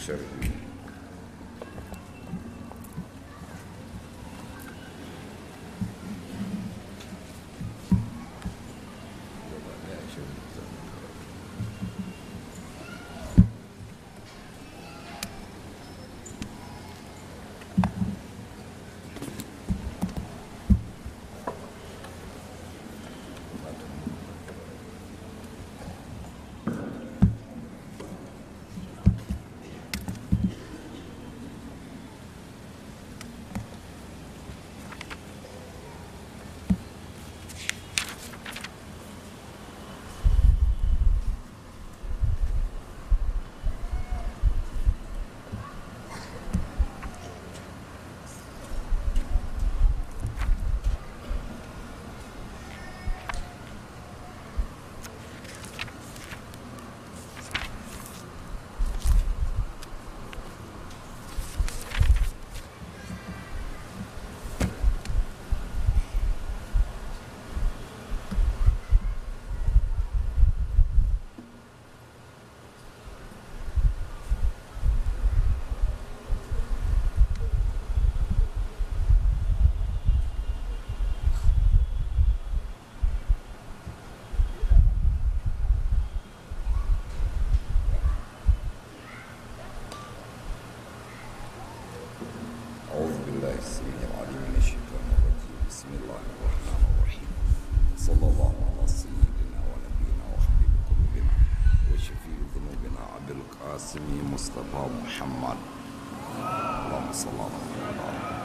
sharhi أعوذ بالله السميع العليم من الشيطان الرجيم بسم الله الرحمن الرحيم صلى الله على سيدنا ونبينا وحبيب قلوبنا وشفيع ذنوبنا عبد القاسم مصطفى محمد اللهم صل على محمد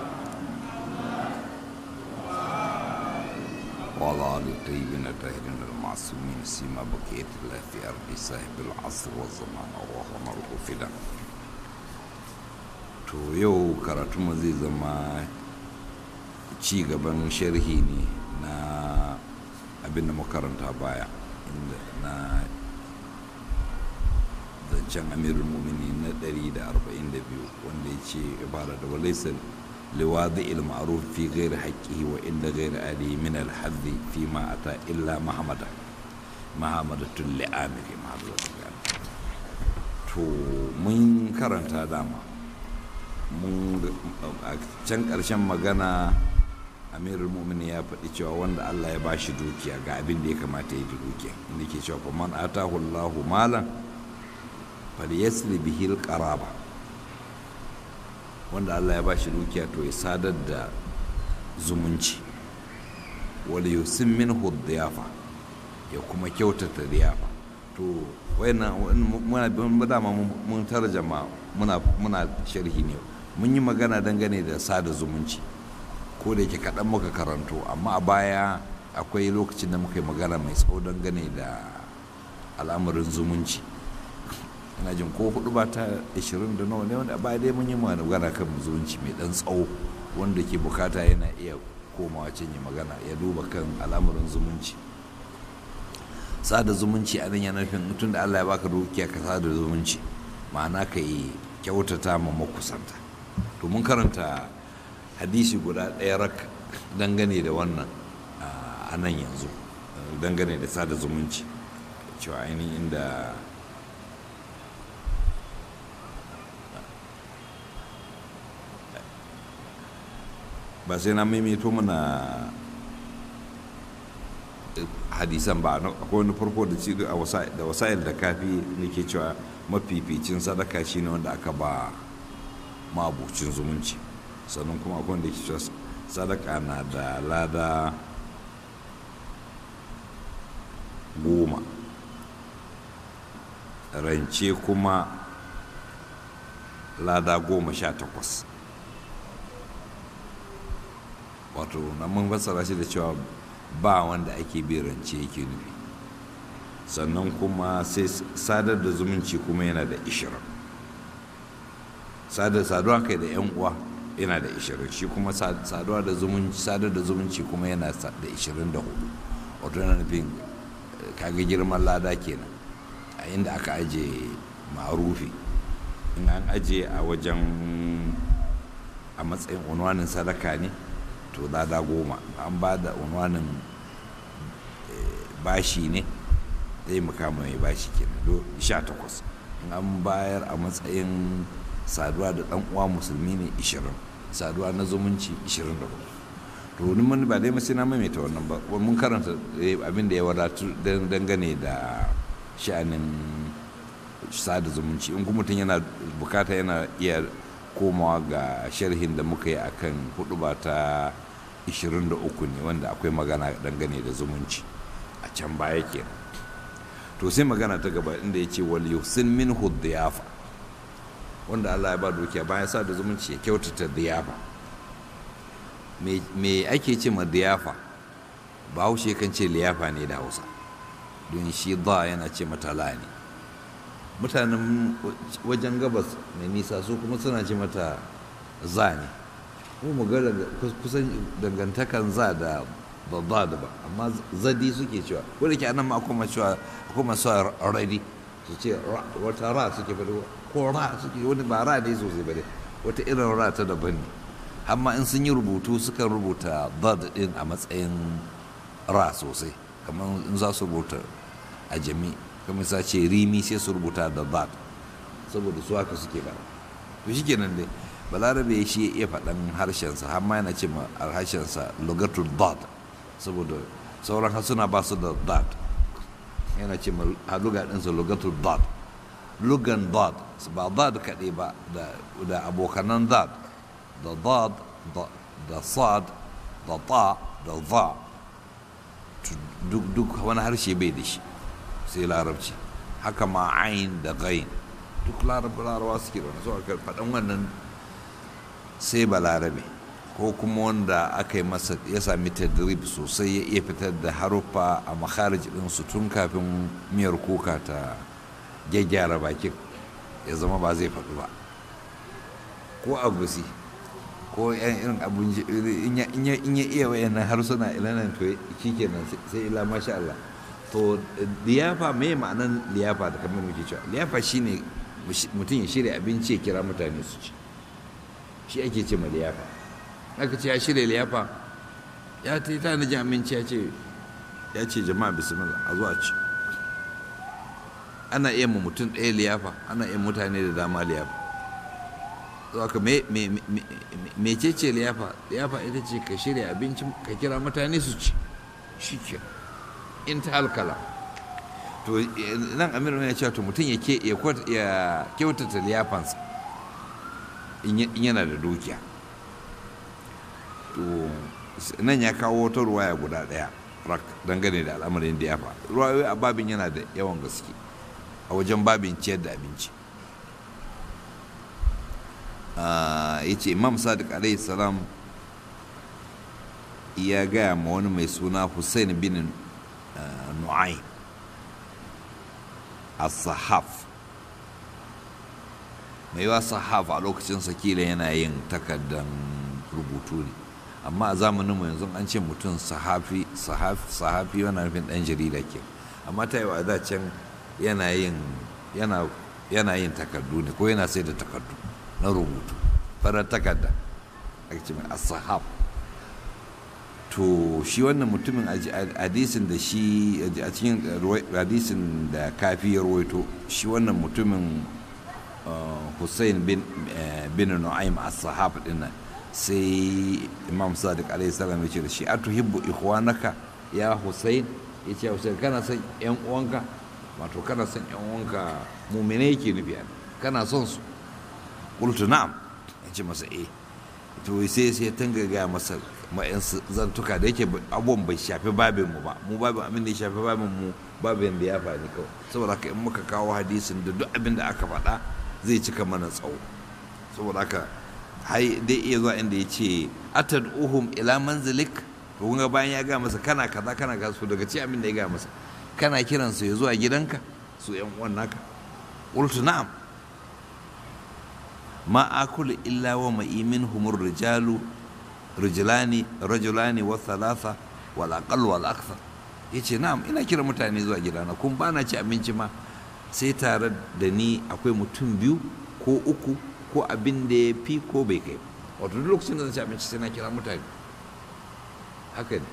وعلى آل الطيبين الطاهرين المعصومين سيما بقية الله في أرض صاحب العصر والزمان اللهم ارغب to yau karatunmu zai zama ci gaban sharhi ne na abin da makaranta baya inda na zancen amirul mumini na 142 wanda ya ce ibara da walaisar liwazi il-ma'ruf fi ghairi haqqihi wa inda ghairi ali min al-hadhi fi ma ata illa mahamada mahamadatun li'amiri mahamadatun to mun karanta dama mun a can ƙarshen magana amirul mu'mini ya faɗi cewa wanda allah ya bashi dukiya ga abin da ya kamata ya yi da dukiya inda ke cewa fa man atahu allahu malan falyasli bihi qaraba wanda allah ya bashi dukiya to ya sadar da zumunci wal yusim minhu diyafa ya kuma kyautata diyafa to wayannan muna dama mun tarjama muna muna sharhi ne mun yi magana dangane da sada zumunci ko da yake kaɗan muka karanto amma a baya akwai lokacin da muka yi magana mai tsawo dangane da al'amarin zumunci ina jin ko hudu ba ta 20 da nawa ne wanda a baya dai mun yi magana kan zumunci mai ɗan tsawo wanda ke bukata yana iya komawa can yi magana ya duba kan al'amarin zumunci sada zumunci a nan yana nufin tun da allah ya baka dukiya ka sada zumunci ma'ana ka yi kyautata ma makusanta to mun karanta hadisi guda ɗaya rak dangane da wannan a nan yanzu dangane da sada zumunci cewa ainihin inda ba sai na maimaito mana hadisan ba akwai wani farko da ci da wasa'il da kafi nake cewa mafificin sadaka shi ne wanda aka ba mabucin zumunci sannan kuma akwai wanda ke cewa sadaka na da lada goma rance kuma lada goma sha takwas wato na mun fassara shi da cewa ba wanda ake bi rance yake nufi sannan kuma sai sadar da zumunci kuma yana da ishirin sadar saduwa kai da yan uwa yana da ishirin shi kuma saduwa da zumunci sadar da zumunci kuma yana da ishirin da hudu wato yana nufin kaga girman lada kenan a inda aka aje ma'arufi in an aje a wajen a matsayin unwanin sadaka ne to lada goma an ba da unwanin bashi ne zai makama mai bashi kenan do sha takwas an bayar a matsayin saduwa da ɗan uwa musulmi ne 20 saduwa na zumunci 24 to ni mun ba dai sai na maimaita wannan ba mun karanta abin da ya wadatu dangane da sha'anin sada zumunci in kuma mutum yana bukata yana iya komawa ga sharhin da muka yi akan hudu ba ta 23 ne wanda akwai magana dangane da zumunci a can baya kenan to sai magana ta gaba inda ya ce wal yusin min diyafa wanda Allah ya ba dukiya bayan sa da zumunci ya kyautata diyafa me ake ce ma diyafa bahaushe kan ce liyafa ne da hausa don shi da yana ce mata la ne mutanen wajen gabas mai nisa su kuma suna ce mata za ne mu mu ga kusan dangantakan za da da da ba amma zadi suke cewa wanda ke anan ma akwai cewa akwai masu radi su ce wata ra suke bade ko ra suke wani ba ra ne sosai bade wata irin ra ta daban ne amma in sun yi rubutu sukan rubuta dad din a matsayin ra sosai kamar in za su rubuta a jami kamar sa ce rimi sai su rubuta da dad saboda su haka suke ba to shi kenan dai balarabe shi ya faɗan harshensa har ma yana ce ma harshensa lugatul dad saboda sauran harsuna ba su da dad yana ce ma haluga ɗinsa lugatul dad lugan dad ba dad kaɗai ba da abokanan dad da dad da sad da ta da za duk wani harshe bai da shi sai larabci haka ma ayin da gain duk larabawa suke da wani so aka faɗan wannan sai ba larabe ko kuma wanda aka yi masa ya sami tadrib sosai ya iya fitar da haruffa a makharij su tun kafin miyar kuka ta gyaggyara bakin ya zama ba zai faɗu ba ko agusi ko yan irin abun in ya iya wayannan harsuna ilanan to shi kenan sai ila masha Allah to liyafa me ma'anan liyafa da kamar muke cewa liyafa shine mutum ya shirya abinci ya kira mutane su ci shi ake ce ma liyafa aka ce ya shirya liyafa ya ta yi tanaji aminci ya ce ya ce jama'a bismillah a zuwa ci ana iya ma mutum ɗaya liyafa ana iya mutane da dama liyafa zuwa ka me ce ce liyafa liyafa ita ce ka shirya abinci ka kira mutane su ci shi ke in ta halkala to nan amiru ya ce to mutum ya kyautata liyafansa in yana da dukiya to nan ya kawo wata ruwaya guda ɗaya rak dangane da al'amarin da ya fa ruwayoyi a babin yana da yawan gaske a wajen babin ciyar da abinci ya ce imam sadiq alaihi salam ya gaya ma wani mai suna hussein bin nu'ayn as-sahaf mai yawa sahaf a lokacin sakila yana yin takardan rubutu ne amma a zamanin mu yanzu an ce mutum sahafi sahafi yana nufin dan jarida ke amma ta yi wa da can yana yin yana yin takardu ne ko yana sai da takardu na rubutu farar takarda a ce mai sahaf to shi wannan mutumin hadisin da shi a cikin hadisin da kafi ya rawaito shi wannan mutumin hussein bin nu'aym as-sahab dinnan sai imam sadiq alaihi salam ya ce da shi atuhibbu ikhwanaka ya hussein ya ce hussein kana son yan uwanka wato kana son yan uwanka mumine yake nufi kana son su qultu na'am ya ce masa eh to sai sai tanga ga masa ma'yan zantuka da yake abubuwan bai shafi babin mu ba mu babin abin da ya shafi babin mu babin da ya faɗi kawai saboda haka in muka kawo hadisin da duk abin da aka faɗa zai cika mana tsawo saboda haka hai dai iya zuwa inda ya ce atad uhum ila manzilik to kun bayan ya ga masa kana kaza kana kaza su daga ci abin da ya ga masa kana kiran su ya zuwa gidanka su yan uwan naka qultu na'am ma akulu illa wa ma'i minhum rijalu rijlani rajulani wa thalatha wal aqall wal akthar yace na'am ina kira mutane zuwa gidana kun bana ci abinci ma sai tare da ni akwai mutum biyu ko uku ko abin da ya fi ko bai kai wato duk lokacin da zan ci abinci sai na kira mutane haka ne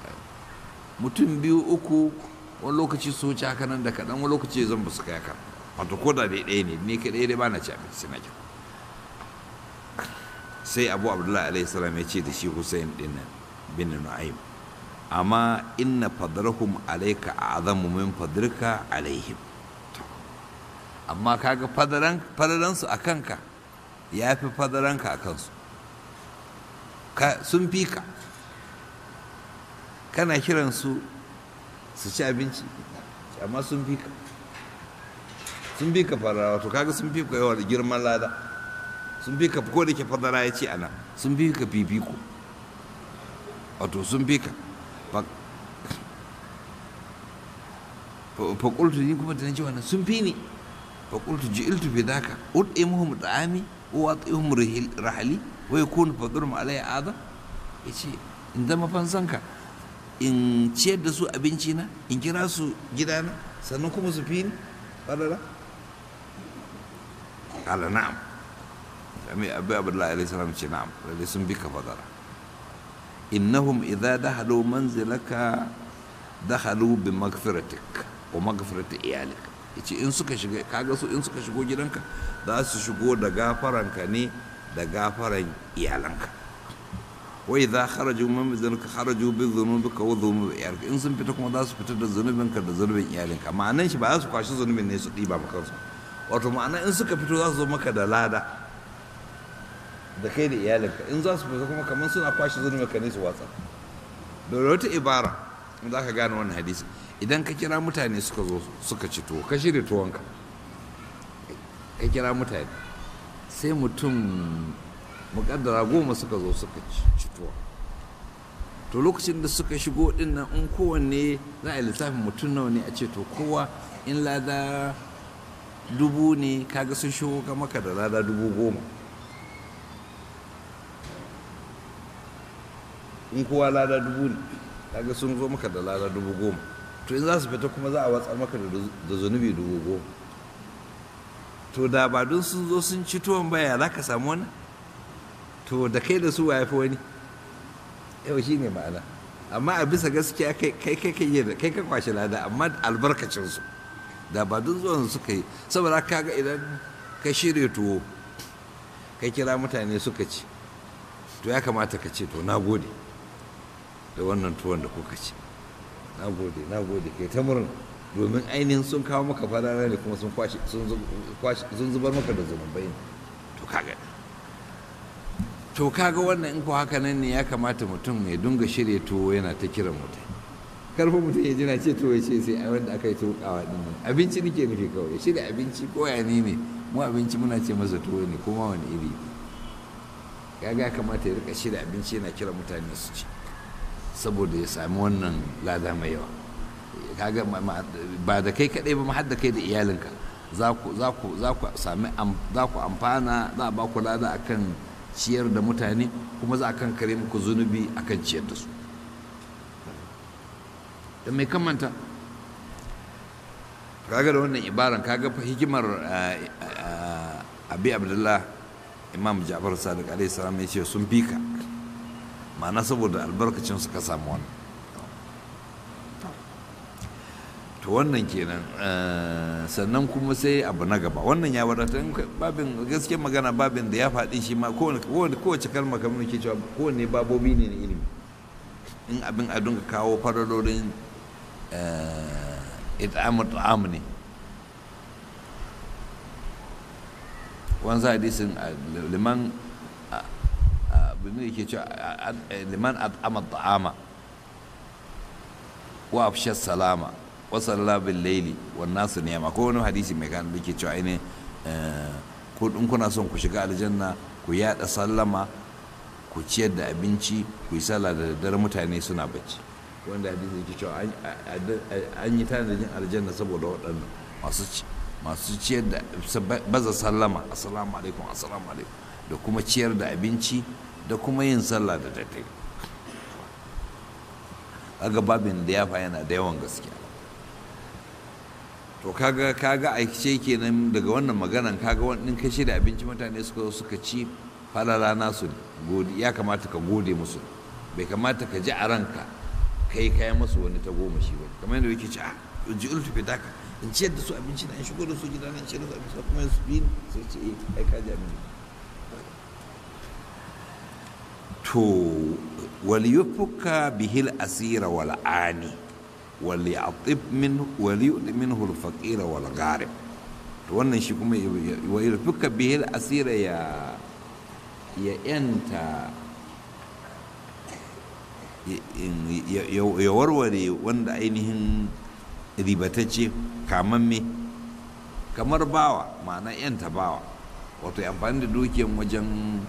mutum biyu uku wani lokaci su wuce haka nan da kaɗan wani lokaci zan ba su kai haka wato ko da dai ɗaya ne ni kaɗai dai ba na ci abinci na kyau sai abu abdullahi alaihi salam ya ce da shi hussein din bin nu'aym amma inna fadrahum alayka a'zamu min fadrika alaihim amma kaga fadaran fadaran su akan ka yafi fadaran ka akan su ka sun fi ka kana kiran su su ci abinci amma sun fi ka sun fi ka fadara wato kaga sun fi ka yawa da girman lada sun fi ka ko da ke fadara ya ce ana sun fi ka fifiko wato sun fi ka faƙultu ni kuma da na ji wannan sun fi ni faƙultu ji iltu fi daka ud'i muhum da'ami wa wat'ihum rahali wa yakunu fadrum alayya adam yace in zama fansanka in ciyar da su abinci na in kira su gidana sannan kuma su fi ni fadara qala na'am sami abu abdullahi alaihi salam ce na'am lalle sun bi ka fadara innahum idza dahalu manzilaka dahalu bi magfiratik wa magfirati iyalik yace in suka shiga kaga su in suka shigo gidanka za su shigo da gafaranka ne da gafaran iyalanka wa idza kharaju min manzilika kharaju bi dhunubika wa dhunubi iyalika in sun fita kuma za su fita da zunubinka da zunubin iyalinka ma'anan shi ba za su kwashi zunubin ne su ɗiba maka kansu wato ma'ana in suka fito za su zo maka da lada da kai da iyalinka in za su fita kuma kamar suna kwashe zunubin ka ne su watsa da wata ibara in za ka gane wannan hadisi idan ka kira mutane suka zo suka ci tuwo ka shirya tuwonka ka kira mutane sai mutum mukaddara goma suka zo suka ci tuwo to lokacin da suka shigo din nan in kowanne za a yi lissafin mutum nawa ne a ce to kowa in lada dubu ne kaga sun shigo ka maka da lada dubu goma in kowa lada dubu ne kaga sun zo maka da lada dubu goma to in za su fita kuma za a watsar maka da zunubi dubu goma to da ba don sun zo sun ci tuwon baya za ka samu wani to da kai da su wa fi wani yau shi ne ma'ana amma a bisa gaskiya kai kai kai kai ka kwashe lada amma albarkacin su da ba don zuwan suka yi saboda kaga idan ka shirya tuwo ka kira mutane suka ci to ya kamata ka ce to na gode da wannan tuwon da kuka ci na gode na gode kai ta murna domin ainihin sun kawo maka farara ne kuma sun kwashe sun zubar maka da zunubai ne to kaga to kaga wannan in ko haka nan ne ya kamata mutum ya dunga shirya tuwo yana ta kiran mutum karfin mutum ya jina ce tuwo ya ce sai a wanda aka yi tukawa din nan abinci nake nufi kawai shirya abinci ko ya ne ne mu abinci muna ce masa tuwo ne kuma wani iri kaga ya kamata ya rika shirya abinci yana kira mutane su ci saboda ya sami wannan lada mai yawa kaga ba da kai kadai ba har da kai da iyalinka za ku za ku za ku sami za ku amfana za a ba ku lada akan ciyar da mutane kuma za a kan kare muku zunubi akan ciyar da su da mai kamanta kaga da wannan ibaran kaga fa hikimar abi abdullah imam ja'far sadiq alaihi salam ya ce sun fika ma'ana saboda albarkacin su ka samu wannan to wannan kenan sannan kuma sai abu na gaba wannan ya wadata babin gaske magana babin da ya faɗi shi ma kowace kalma kamar ke cewa kowane babobi ne na ilimi in abin a dunga kawo fararorin it'amu ta'am ne wanzu hadisin liman abin da ke cewa liman at'ama ta'ama wa afsha salama wasalla bil laili wan nasu niyama ko wani hadisi mai kan da ke cewa ne ko in kuna son ku shiga aljanna ku yada sallama ku ciyar da abinci ku yi sallah da daddare mutane suna bacci wanda hadisi yake cewa an yi tanadin aljanna saboda waɗannan masu masu ciyar da baza sallama assalamu alaikum assalamu alaikum da kuma ciyar da abinci da kuma yin sallah da daddare kaga babin da ya fa yana da yawan gaskiya to kaga kaga aikice kenan daga wannan maganan kaga wannan kashi da abinci mutane suka suka ci falala nasu gode ya kamata ka gode musu bai kamata ka ji a ranka kai kai musu wani ta goma shi ba kamar yadda yake ci a ji ultu fitaka in ciyar da su abinci na in shigo da su gida na in ciyar da su abinci kuma su bi sai ce eh ai ka ji abin to wal yufuka bihil asira wal ani wal ya'tib min wal yu'ti minhu al faqira wal gharib to wannan shi kuma wal yufuka bihil asira ya ya yanta ya warware wanda ainihin ribatacce kamamme kamar bawa ma'ana yanta bawa wato amfani da dukiyan wajen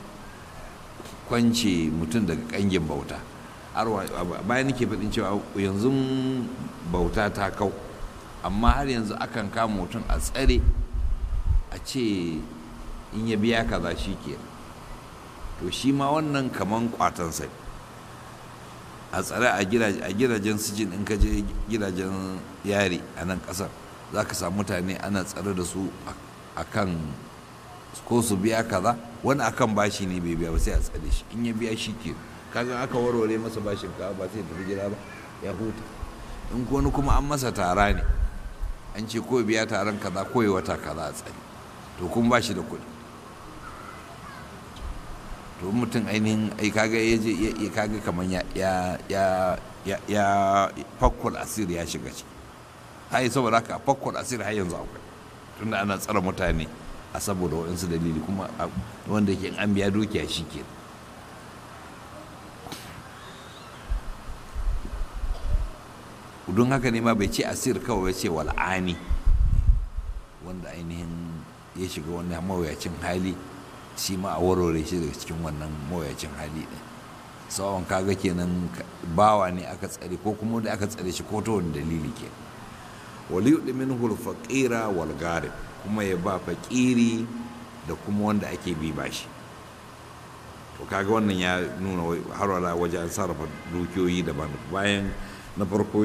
kwance mutum daga kangin bauta bayan nake faɗin cewa yanzu bauta ta kau amma har yanzu akan kama mutum a tsare a ce in ya biya kaza shi ke to shi ma wannan kaman kwatansa a tsare a gidajen sijin in ka je gidajen yari a nan ƙasar za ka samu mutane ana tsare da su a kan ko su biya kaza wani akan bashi ne bai biya ba sai a tsare shi in ya biya shi ke kaga aka warware masa bashin kawa ba sai tafi gida ba ya huta in wani kuma an masa tara ne an ce ko biya taron kaza ko wata kaza a tsare to kun ba shi da kuɗi to mutum ainihin ai kaga ya je ya kaga kamar ya ya ya ya ya fakkul asir ya shiga ciki hai saboda haka fakkul asir har yanzu akwai tunda ana tsara mutane a saboda waɗansu dalili kuma wanda ke an biya dukiya shi ke don haka ne ma bai ce asir kawai ya ce wal'ani wanda ainihin ya shiga wani mawuyacin hali shi ma a warware shi daga cikin wannan mawuyacin hali ɗin tsawon kaga kenan bawa ne aka tsare ko kuma wanda aka tsare shi ko ta wani dalili ke waliyu min hulfaƙira wal garib kuma ya ba fakiri da kuma wanda ake bi bashi to kaga wannan ya nuna har wala wajen sarrafa dukiyoyi daban bayan na farko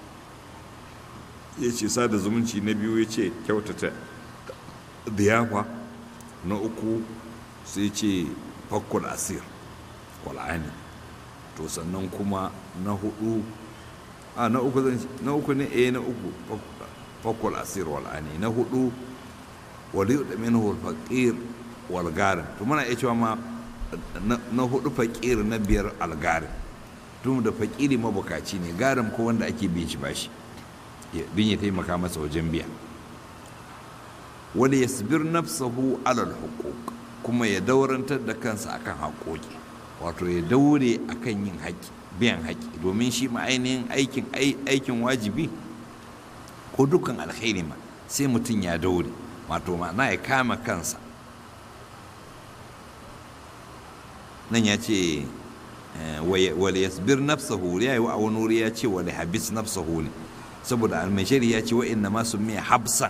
ya ce sada zumunci na biyu ya ce kyautata diyafa na uku sai ce fakkul asir wal'ani to sannan kuma na hudu a na uku na uku ne eh na uku fakkul asir wal'ani na hudu waliyu da minhu faqir wal garin to muna iya cewa ma na hudu faqir na biyar algarin tun da fakiri mabukaci ne garin ko wanda ake bin shi bashi bin ya taimaka masa wajen biya wani yasbir nafsahu alal huquq kuma ya daurantar da kansa akan haƙoƙi wato ya daure akan yin haƙi biyan haƙi domin shi ma ainihin aikin aikin wajibi ko dukkan alkhairi ma sai mutum ya daure wato ma'ana ya kama kansa nan ya ce wale yasbir nafsahu ya yi wa wani wuri ya ce wale habis nafsahu ne saboda almashari ya ce wa inna ma sun miya habsan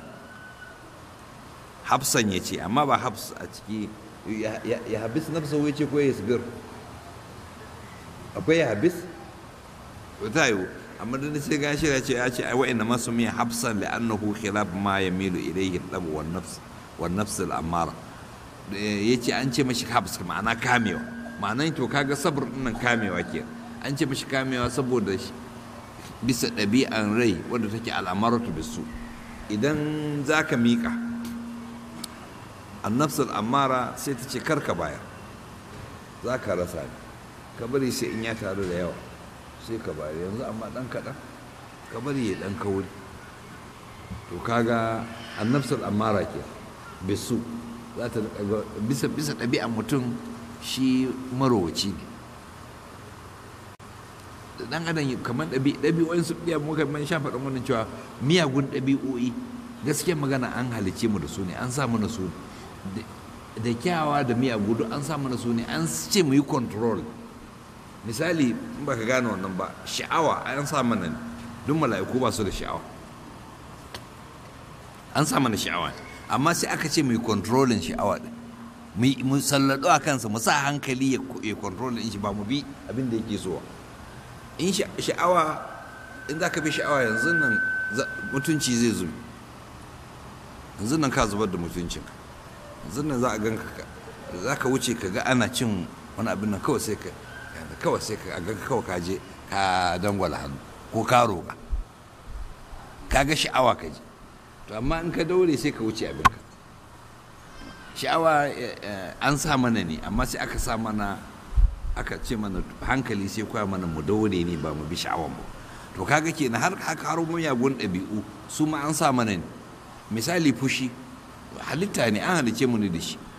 habsan ya ce amma ba habs a ciki ya habis nafsahu ya ce ko ya yasbir akwai ya habis ta yiwu amma da sai gashi ya ce ya ce wa inna ma sun miya habsan li'annahu khilaf ma yamilu ilayhi al wan nafs wan nafs al-amara yace an ce mashi habs ma'ana kamewa ma'anan to kaga sabr nan kamewa ke an ce mashi kamewa saboda bisa ɗabi'an rai wadda take al'amaratu bisu idan za ka miƙa annafsul amara sai ta ce karka bayar za ka rasa ne ka bari sai in ya taru da yawa sai ka bayar yanzu amma ɗan kaɗan ka bari ya ɗan kauri to kaga annafsul amara ke bisu za ta bisa bisa ɗabi'an mutum shi marowaci ne dan adam kamar ɗabi'o'in su ɗiya muka man sha faɗin wannan cewa miyagun ɗabi'o'i gaskiya magana an halice mu da su ne an sa mana su da kyawa da miyagu duk an sa mana su ne an ce mu yi control misali in baka gane wannan ba sha'awa an sa mana ne duk mala'iku ba su da sha'awa an sa mana sha'awa amma sai aka ce mu yi controlling sha'awa din mu sallado a kansa mu sa hankali ya controlling shi ba mu bi abin da yake so in sha'awa in za ka bi sha'awa yanzu nan mutunci zai zubi yanzu nan ka zubar da mutuncin yanzu nan za a gan ka za ka wuce ka ga ana cin wani abin nan kawai sai ka kawai sai ka ga kawai ka je ka dangwala hannu ko ka roƙa ka ga sha'awa ka ji to amma in ka daure sai ka wuce abinka sha'awa an sa mana ne amma sai aka sa mana aka ce mana hankali sai koya mana mu daure ne ba mu bi sha'awan mu to kaga kenan har haka har miyagun ɗabi'u su ma an sa mana ne misali fushi halitta ne an halice mu ne da shi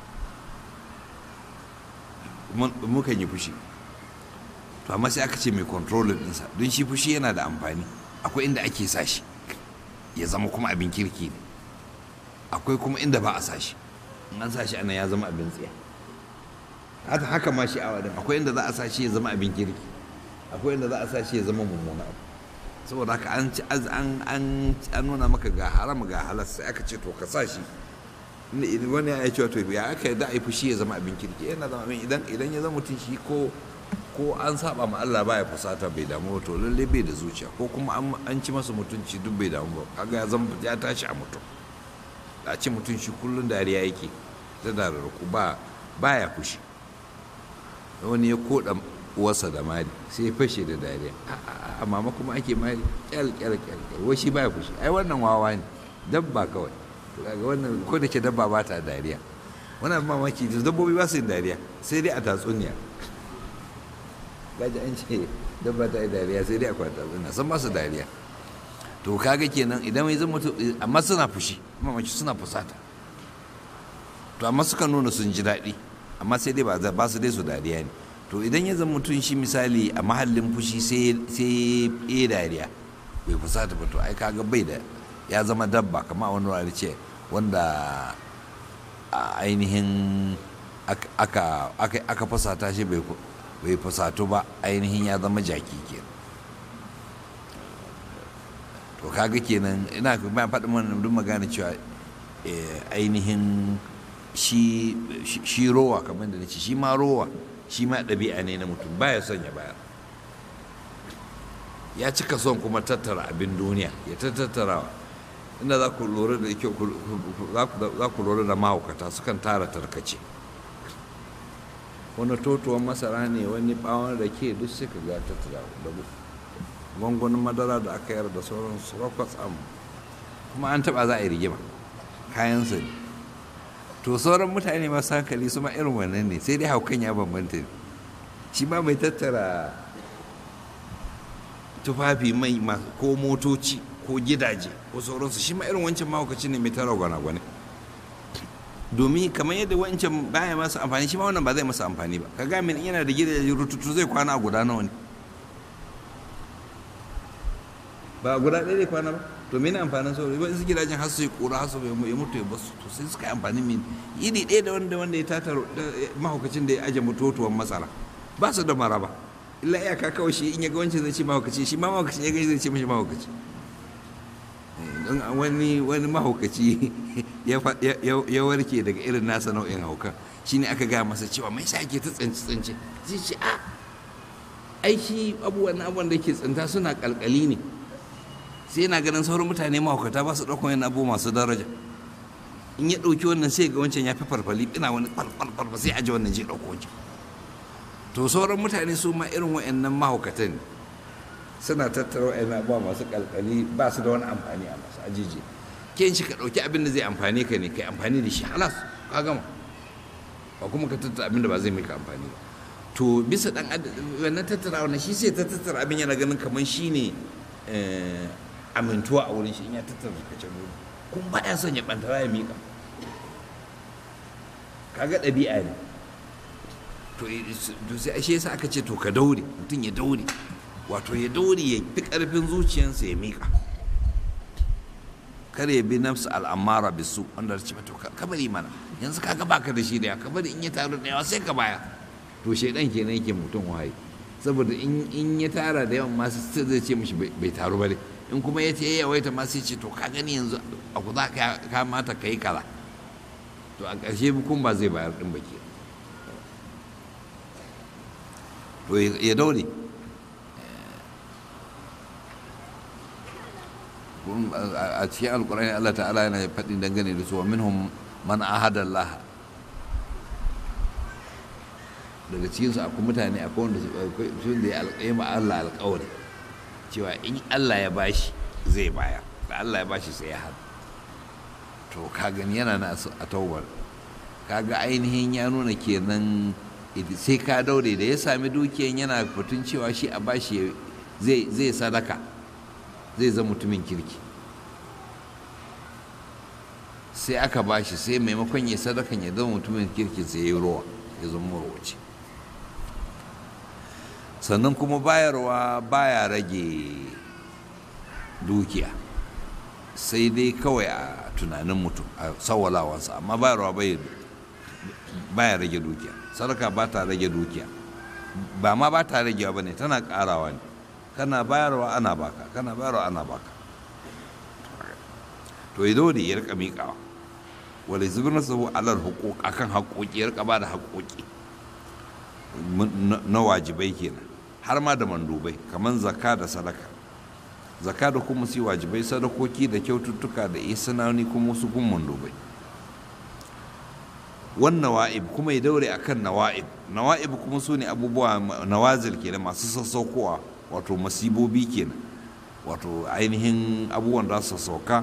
mukan yi fushi to amma sai aka ce mai controlling ɗinsa don shi fushi yana da amfani akwai inda ake sa shi ya zama kuma abin kirki ne akwai kuma inda ba a sa shi in an sa shi ana ya zama abin tsiya haka haka ma shi awa din akwai inda za a sa shi ya zama abin kirki akwai inda za a sa shi ya zama mummuna abu saboda haka an ci an an an nuna maka ga haram ga halas sai aka ce to ka sa shi wani ya ce to ya aka da ai fushi ya zama abin kirki yana zama abin idan idan ya zama mutum shi ko ko an saba ma Allah baya fusata bai damu to lalle bai da zuciya ko kuma an ci masa mutunci duk bai damu ba kaga ya zama ya tashi a mutum a ci mutum shi kullun dariya yake ta dararku ba baya fushi wani ya koda uwarsa da mari sai ya fashe da dariya a mama kuma ake mari kyal kyal kyal wai shi baya fushi ai wannan wawa ne dabba kawai to kaga wannan ko da ke dabba ba ta dariya wannan mamaki dabbobi ba su yin dariya sai dai a tatsuniya gaji an ce dabba ta yi dariya sai dai a kwata tatsuniya san ba su dariya to kaga kenan idan mai zama mutum amma suna fushi mamaki suna fusata to amma suka nuna sun ji daɗi amma sai dai ba su dai su dariya ne to idan ya zama mutum shi misali a mahallin fushi sai ya dariya bai fusata ba to ai kaga bai da ya zama dabba kama wani wani ce wanda a ainihin aka fusata shi bai fusatu ba ainihin ya zama jaki ke to kaga kenan ina ba faɗin mana duk magana cewa ainihin shi rowa kamar da nace shi ma rowa shi ma ɗabi'a ne na mutum baya son ya bayar ya cika son kuma tattara abin duniya ya tattarawa inda za ku lura da kyau za ku lura da mahaukata sukan tara tarkace wani totuwan masara ne wani bawon rake duk suka ga tattara da gwangwanin madara da aka yar da sauran su rakwatsa kuma an taba za a yi rigima kayan su ne to sauran mutane masu hankali su ma irin wannan ne sai dai haukan ya bambanta ne shi ma mai tattara tufafi mai ko motoci ko gidaje ko sauransu shi ma irin wancan mahaukaci ne mai tara gwana-gwane domin kamar yadda wancan baya masa amfani shi ma wannan ba zai masa amfani ba ka ga min yana da gidaje rututu zai kwana a guda nawa ne ba guda ɗaya zai kwana ba to mene amfanin saurayi ba su gidajen har su yi kura har su ya mutu ya basu to sai suka yi amfani min iri ɗaya da wanda wanda ya tata mahaukacin da ya aje mutuwar masara ba su da maraba illa iyaka kawai shi in ya ga wancan zai ce mahaukaci shi ma mahaukaci ya gani zai ce mashi mahaukaci don wani wani mahaukaci ya warke daga irin nasa nau'in hauka shine aka gaya masa cewa mai sa ke ta tsanci tsanci zai ce a aiki abubuwan abubuwan da ke tsinta suna kalkali ne sai yana ganin sauran mutane mahaukata ba su ɗaukan yana abu masu daraja in ya ɗauki wannan sai ga wancan ya fi farfali ina wani farfarfar sai aji wannan je ɗauko wancan to sauran mutane su ma irin wa'annan mahaukatan ne suna tattara wa'yan abubuwa masu kalkali ba su da wani amfani a masu ajiji ke shi ka ɗauki abin da zai amfani ka ne ka yi amfani da shi halas ka gama ba kuma ka tattara abin da ba zai maka amfani ba to bisa ɗan wannan tattara wannan shi sai ta tattara abin yana ganin kamar shi ne amintuwa a wurin shi in ya tattara kacin wuri kun ba ya son ya ɓantara ya miƙa kaga ɗabi'a ne to sai ashe yasa aka ce to ka daure mutum ya daure wato ya daure ya fi ƙarfin zuciyarsa ya miƙa kar ya bi nafsu al'amara bisu wanda ce to ka bari mana yanzu kaga baka da shi da ka bari in ya taru da yawa sai ka baya to shaidan kenan yake mutum waye saboda in ya tara da yawan masu zai ce mishi bai taru ba dai in kuma ya ce ya yawaita ma sai ce to ka gani yanzu a ku za ka kamata ka yi kaza to a ƙarshe kun ba zai bayar ɗin baki to ya daure a cikin alkurani Allah ta'ala yana faɗi dangane da su wa minhum man ahada Allah daga cikinsu akwai mutane akwai wanda sun da ya alƙayi ma Allah alƙawari cewa in Allah ya bashi zai baya da Allah ya bashi sai ya hada to ka gani yana na a taubar kaga ainihin ya nuna kenan sai ka daure da ya sami dukiyan yana fitun cewa shi a bashi zai sadaka zai zama mutumin kirki sai aka bashi sai maimakon ya sadakan ya zama mutumin kirki sai ya rowa ya zama marwaci sannan kuma bayarwa baya rage dukiya sai dai kawai a tunanin mutum a sawalawansa amma bayarwa baya rage dukiya sadaka ba ta rage dukiya ba ma ba ta ragewa ba ne tana karawa ne kana bayarwa ana baka kana bayarwa ana baka to ya dole ya rika miƙawa wale zubin nasu alal hukuk akan haƙoƙi ya rika ba da haƙoƙi na wajibai kenan har ma da mandubai kamar zakka da sadaka zakka da kuma su wajibai sadakoki da kyaututtuka da isanani kuma su kun mandubai wan nawa'ib kuma ya daure akan nawa'ib nawa'ib kuma su ne abubuwa nawazil kenan masu sassaukowa wato masibobi kenan wato ainihin abubuwan da su sauka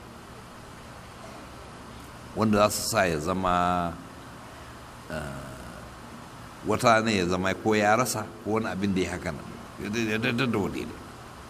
wanda za su sa ya zama wata ne ya zama ko ya rasa ko wani abin da ya haka nan ya da dole ne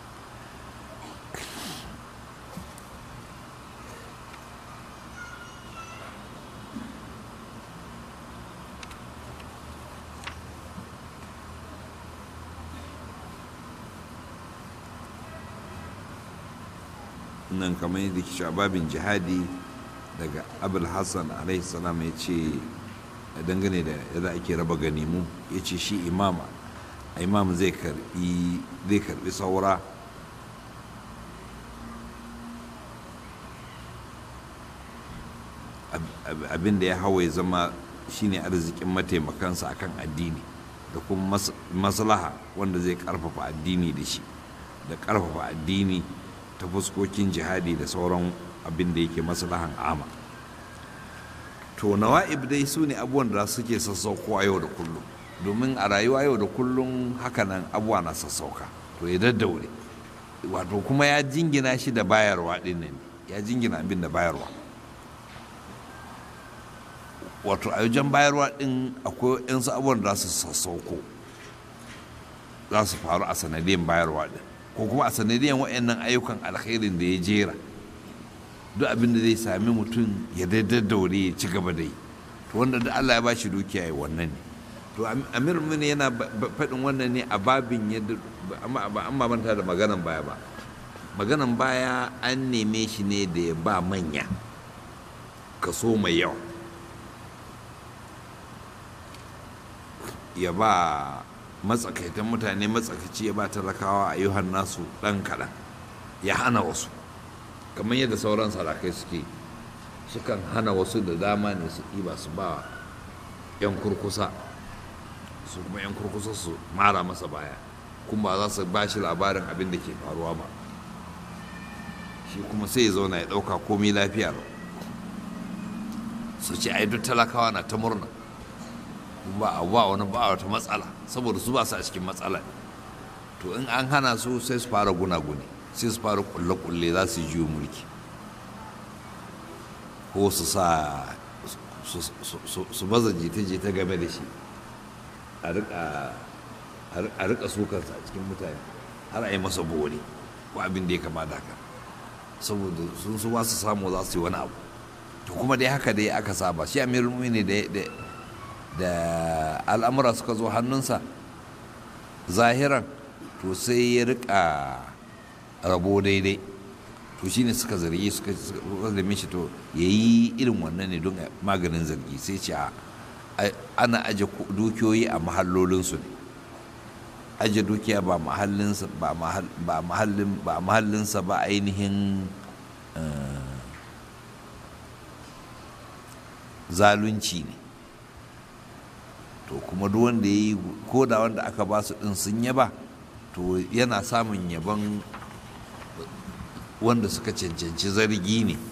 nan kamar yadda ke babin jihadi daga abul hassan alaihi salam ya ce dangane da yadda ake raba ganimu ya ce shi imama imam zai karbi zai karbi saura abin da ya hawa ya zama shine arzikin mataimakansa akan addini da kuma maslaha wanda zai karfafa addini da shi da karfafa addini ta fuskokin jihadi da sauran abin da yake maslahan ama to nawa'ib dai su ne abubuwan da suke sassaukowa yau da kullum domin a rayuwa yau da kullum hakanan abuwa na sassauka to ya daddaure wato kuma ya jingina shi da bayarwa din nan ya jingina abin da bayarwa wato a wajen bayarwa din akwai yansu abubuwan da su sassauko za su faru a sanadiyan bayarwa din ko kuma a sanadiyan waɗannan ayyukan alkhairin da ya jera duk abin da zai sami mutum ya daddaure ya ci gaba da yi to wanda da Allah ya bashi dukiya ya wannan ne to amir mun yana faɗin wannan ne a babin yadda amma an manta da maganan baya ba maganan baya an neme shi ne da ya ba manya kaso mai yawa ya ba matsakaitan mutane matsakaici ya ba talakawa a yuhan nasu ɗan kaɗan ya hana wasu kamar yadda sauran sarakai suke sukan hana wasu da dama ne su ɗiba su ba 'yan kurkusa su kuma 'yan kurkusa su mara masa baya kuma ba za su ba shi labarin abin da ke faruwa ba shi kuma sai ya zauna ya ɗauka komai lafiya su ce ai duk talakawa na ta murna ba a ba wani ba wata matsala saboda su ba su a cikin matsala to in an hana su sai su fara gunaguni sai su fara kulle-kulle za su jiyo mulki ko su sa su baza jita-jita game da shi a rika sukarsa a cikin mutane har a yi masa bori ko abin da ya kama da haka saboda sun su ba su samu za su yi wani abu to kuma dai haka dai aka saba shi amirul ne da al'amura suka zo hannunsa zahiran to sai ya rika rabo daidai to shine suka zargi suka zame shi to ya yi irin wannan ne don maganin zargi sai ce ana aje dukiyoyi a mahallolinsu ne aje dukiya ba mahallinsa ba mahallin ba mahallinsa ba ainihin zalunci ne to kuma duk wanda ya yi ko da wanda aka ba su ɗin sun yaba to yana samun yaban wanda suka cancanci zargi ne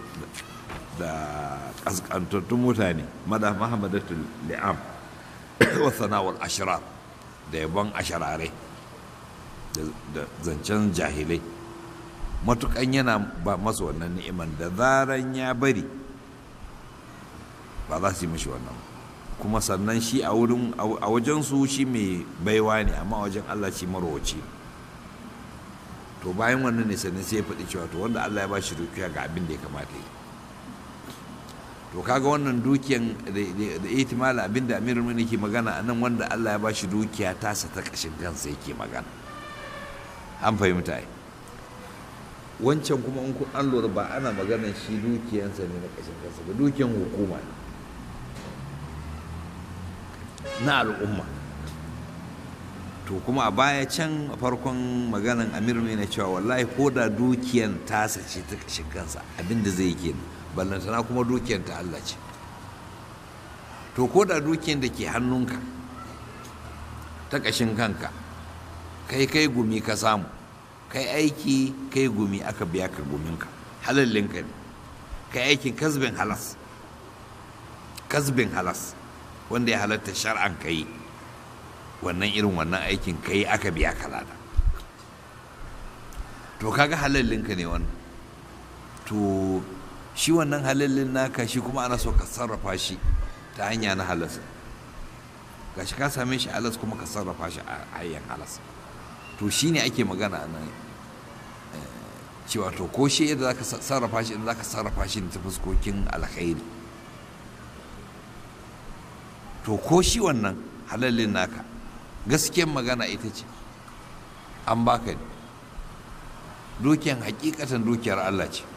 da ƙasƙantattun mutane mada mahamadatul li'am wa sana'ar ashirar da yaban ashirare da zancen jahilai matukan yana ba masa wannan ni'iman da zaran ya bari ba za su yi mashi wannan kuma sannan shi a wurin a wajen su shi mai baiwa ne amma wajen Allah shi marwaci to bayan wannan ne sannan sai ya faɗi cewa to wanda Allah ya ba shi dukiya ga abin da ya kamata yi to kaga wannan dukiyan da ihtimala abin da amirul mu'minin ke magana a nan wanda Allah ya ba shi dukiya tasa ta kashin kansa yake magana an fahimta ai wancan kuma in kun an lura ba ana maganar shi dukiyansa ne na kashin kansa ba dukiyan hukuma ne na al'umma to kuma a baya can a farkon maganan amir ne na cewa wallahi ko da dukiyan tasa ce ta kashin kansa abinda zai yi kenan ballantana kuma dukiyan ta Allah ce to ko da dukiyan da ke hannunka ta kashin kanka kai kai gumi ka samu kai aiki kai gumi aka biya ka guminka halallinka ne kai aikin kasbin halas kasbin halas wanda ya halatta shar'an ka yi wannan irin wannan aikin ka yi aka biya ka lada to kaga halallinka ne wannan to shi wannan halallin naka shi kuma ana so ka sarrafa shi ta hanya na halas gashi ka same shi halas kuma ka sarrafa shi a hanyar halas to shi ne ake magana a nan cewa to ko shi yadda za ka sarrafa shi yadda za ka sarrafa shi ta fuskokin alkhairi to ko shi wannan halallin naka gaskiyar magana ita ce an baka ne dukiyan hakikatan dukiyar Allah ce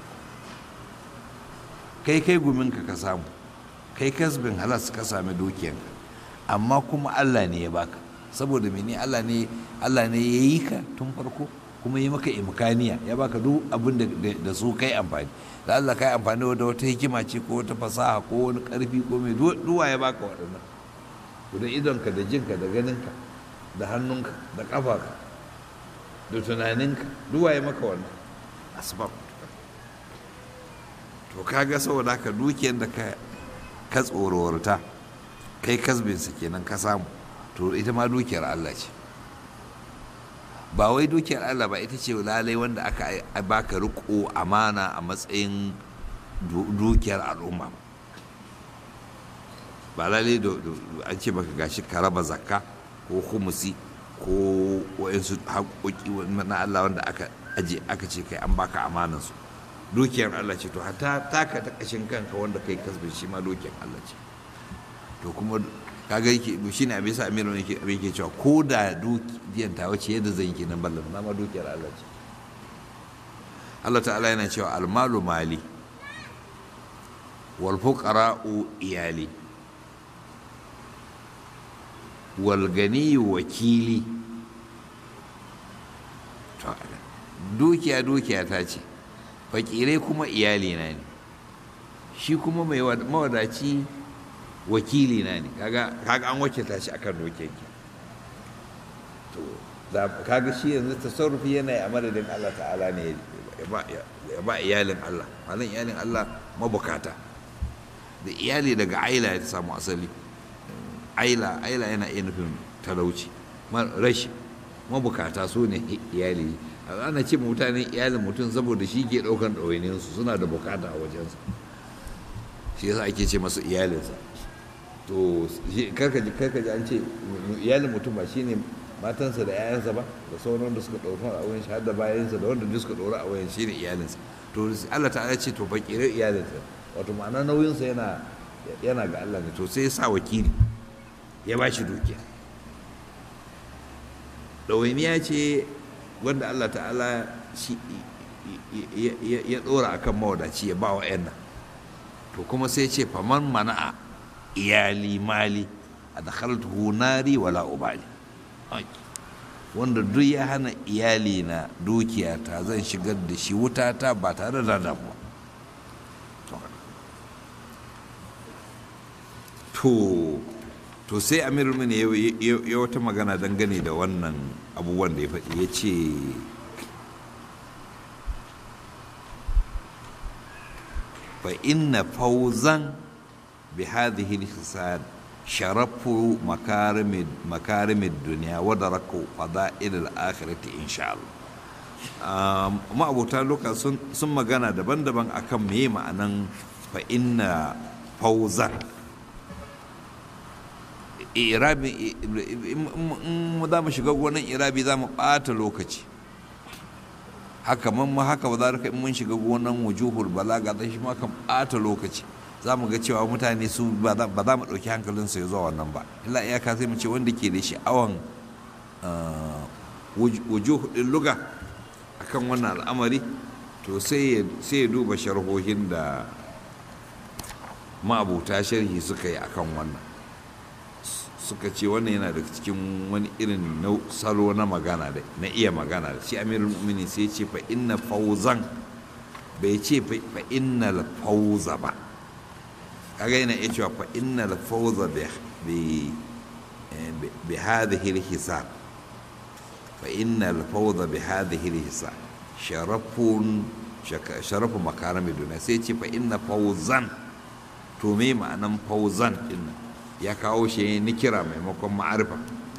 kai kai guminka ka samu kai kasbin halas ka sami dukiyanka amma kuma Allah ne ya baka saboda mene Allah ne Allah ne ya yi ka tun farko kuma yi maka imkaniya ya baka duk abin da su kai amfani da Allah kai amfani da wata hikima ce ko wata fasaha ko wani karfi ko mai duwa ya baka waɗannan da idonka da jinka da ganinka da hannunka da ƙafarka da tunaninka duwa ya maka wannan asbab to kaga saboda haka dukiyar da ka tsorowarta kai kasbinsa kenan ka samu to ita ma dukiyar Allah ce ba wai dukiyar Allah ba ita ce lalai wanda aka baka riko amana a matsayin dukiyar al'umma ba lalai an ce baka gashi ka raba zakka ko humusi ko wa'insu haƙoƙi na Allah wanda aka aje aka ce kai an baka amanansu dukiyar Allah ce to hatta taka ta kashin kanka wanda kai kasbin shi ma dukiyar Allah ce to kuma kaga yake shi ne abin sa amiru ne abin ke cewa ko da dukiyan ta wace yadda zan yi nan ballan na ma dukiyar Allah ce Allah ta'ala yana cewa almalu mali wal fuqara'u iyali wal ganiyu wakili to dukiya dukiya ta ce fakirai kuma iyali na ne shi kuma mai mawadaci wakili na ne kaga an wakilta shi akan dokenki to da kaga shi yanzu tasarrufi yana a madadin Allah ta'ala ne ya ba iyalin Allah malin iyalin Allah mabukata da iyali daga aila ya samu asali aila aila yana iya nufin talauci rashi mabukata su ne iyali ana ce mutanen iyalin mutum saboda shi ke ɗaukan ɗawainiyarsu suna da bukata a wajensa shi yasa ake ce masu iyalinsa to karkaji karkaji an ce iyalin mutum ba shine matansa da 'ya'yansa ba da sauran da suka ɗauka a wayan shi har da bayansa da wanda duk suka ɗora a wayan shine iyalinsa to Allah ta ce to fakirai iyalinsa wato ma'ana nauyinsa yana yana ga Allah ne to sai ya sa wakili ya ba shi dukiya ɗawainiya ce wanda Allah ta'ala ya ɗora a kan mawadaci ya ba wa 'yan nan to kuma sai ce faman mana'a iyali mali a da nari wala ubali wanda duk ya hana iyali na dukiya ta zan shigar da shi wuta ta ba tare da damuwa to to sai amir mini ya wata magana dangane da wannan abubuwan da ya faɗi ya ce fa inna fauzan bi hadhihi al-hisad sharafu makarimid makarimid dunya wa daraku fada'il al-akhirati insha Allah ma'abota luka sun magana daban-daban akan meye ma'anan fa'inna fauzan irabi in za mu shiga gonan irabi za mu ɓata lokaci haka man ma haka ba za ka in mun shiga gonan wujuhul balaga da shi ma kan ɓata lokaci za mu ga cewa mutane su ba za mu ɗauki hankalinsu ya zuwa wannan ba illa iyaka sai mu ce wanda ke da sha'awan wujuh ɗin luga akan wannan al'amari to sai ya duba sharhohin da ma'abuta sharhi suka yi akan wannan suka ce wannan yana daga cikin wani irin salo na magana da na iya magana da shi amirul mu'minin sai ce fa inna fauzan bai ce fa inna fauza ba kaga yana iya cewa fa inna fauza bi bi hadhihi al-hisab fa inna fauza bi hadhihi al-hisab sharafun sharafu makarami duniya sai ce fa inna fauzan to me ma'anan fauzan dinnan ya kawo shi ni kira maimakon ma'arifa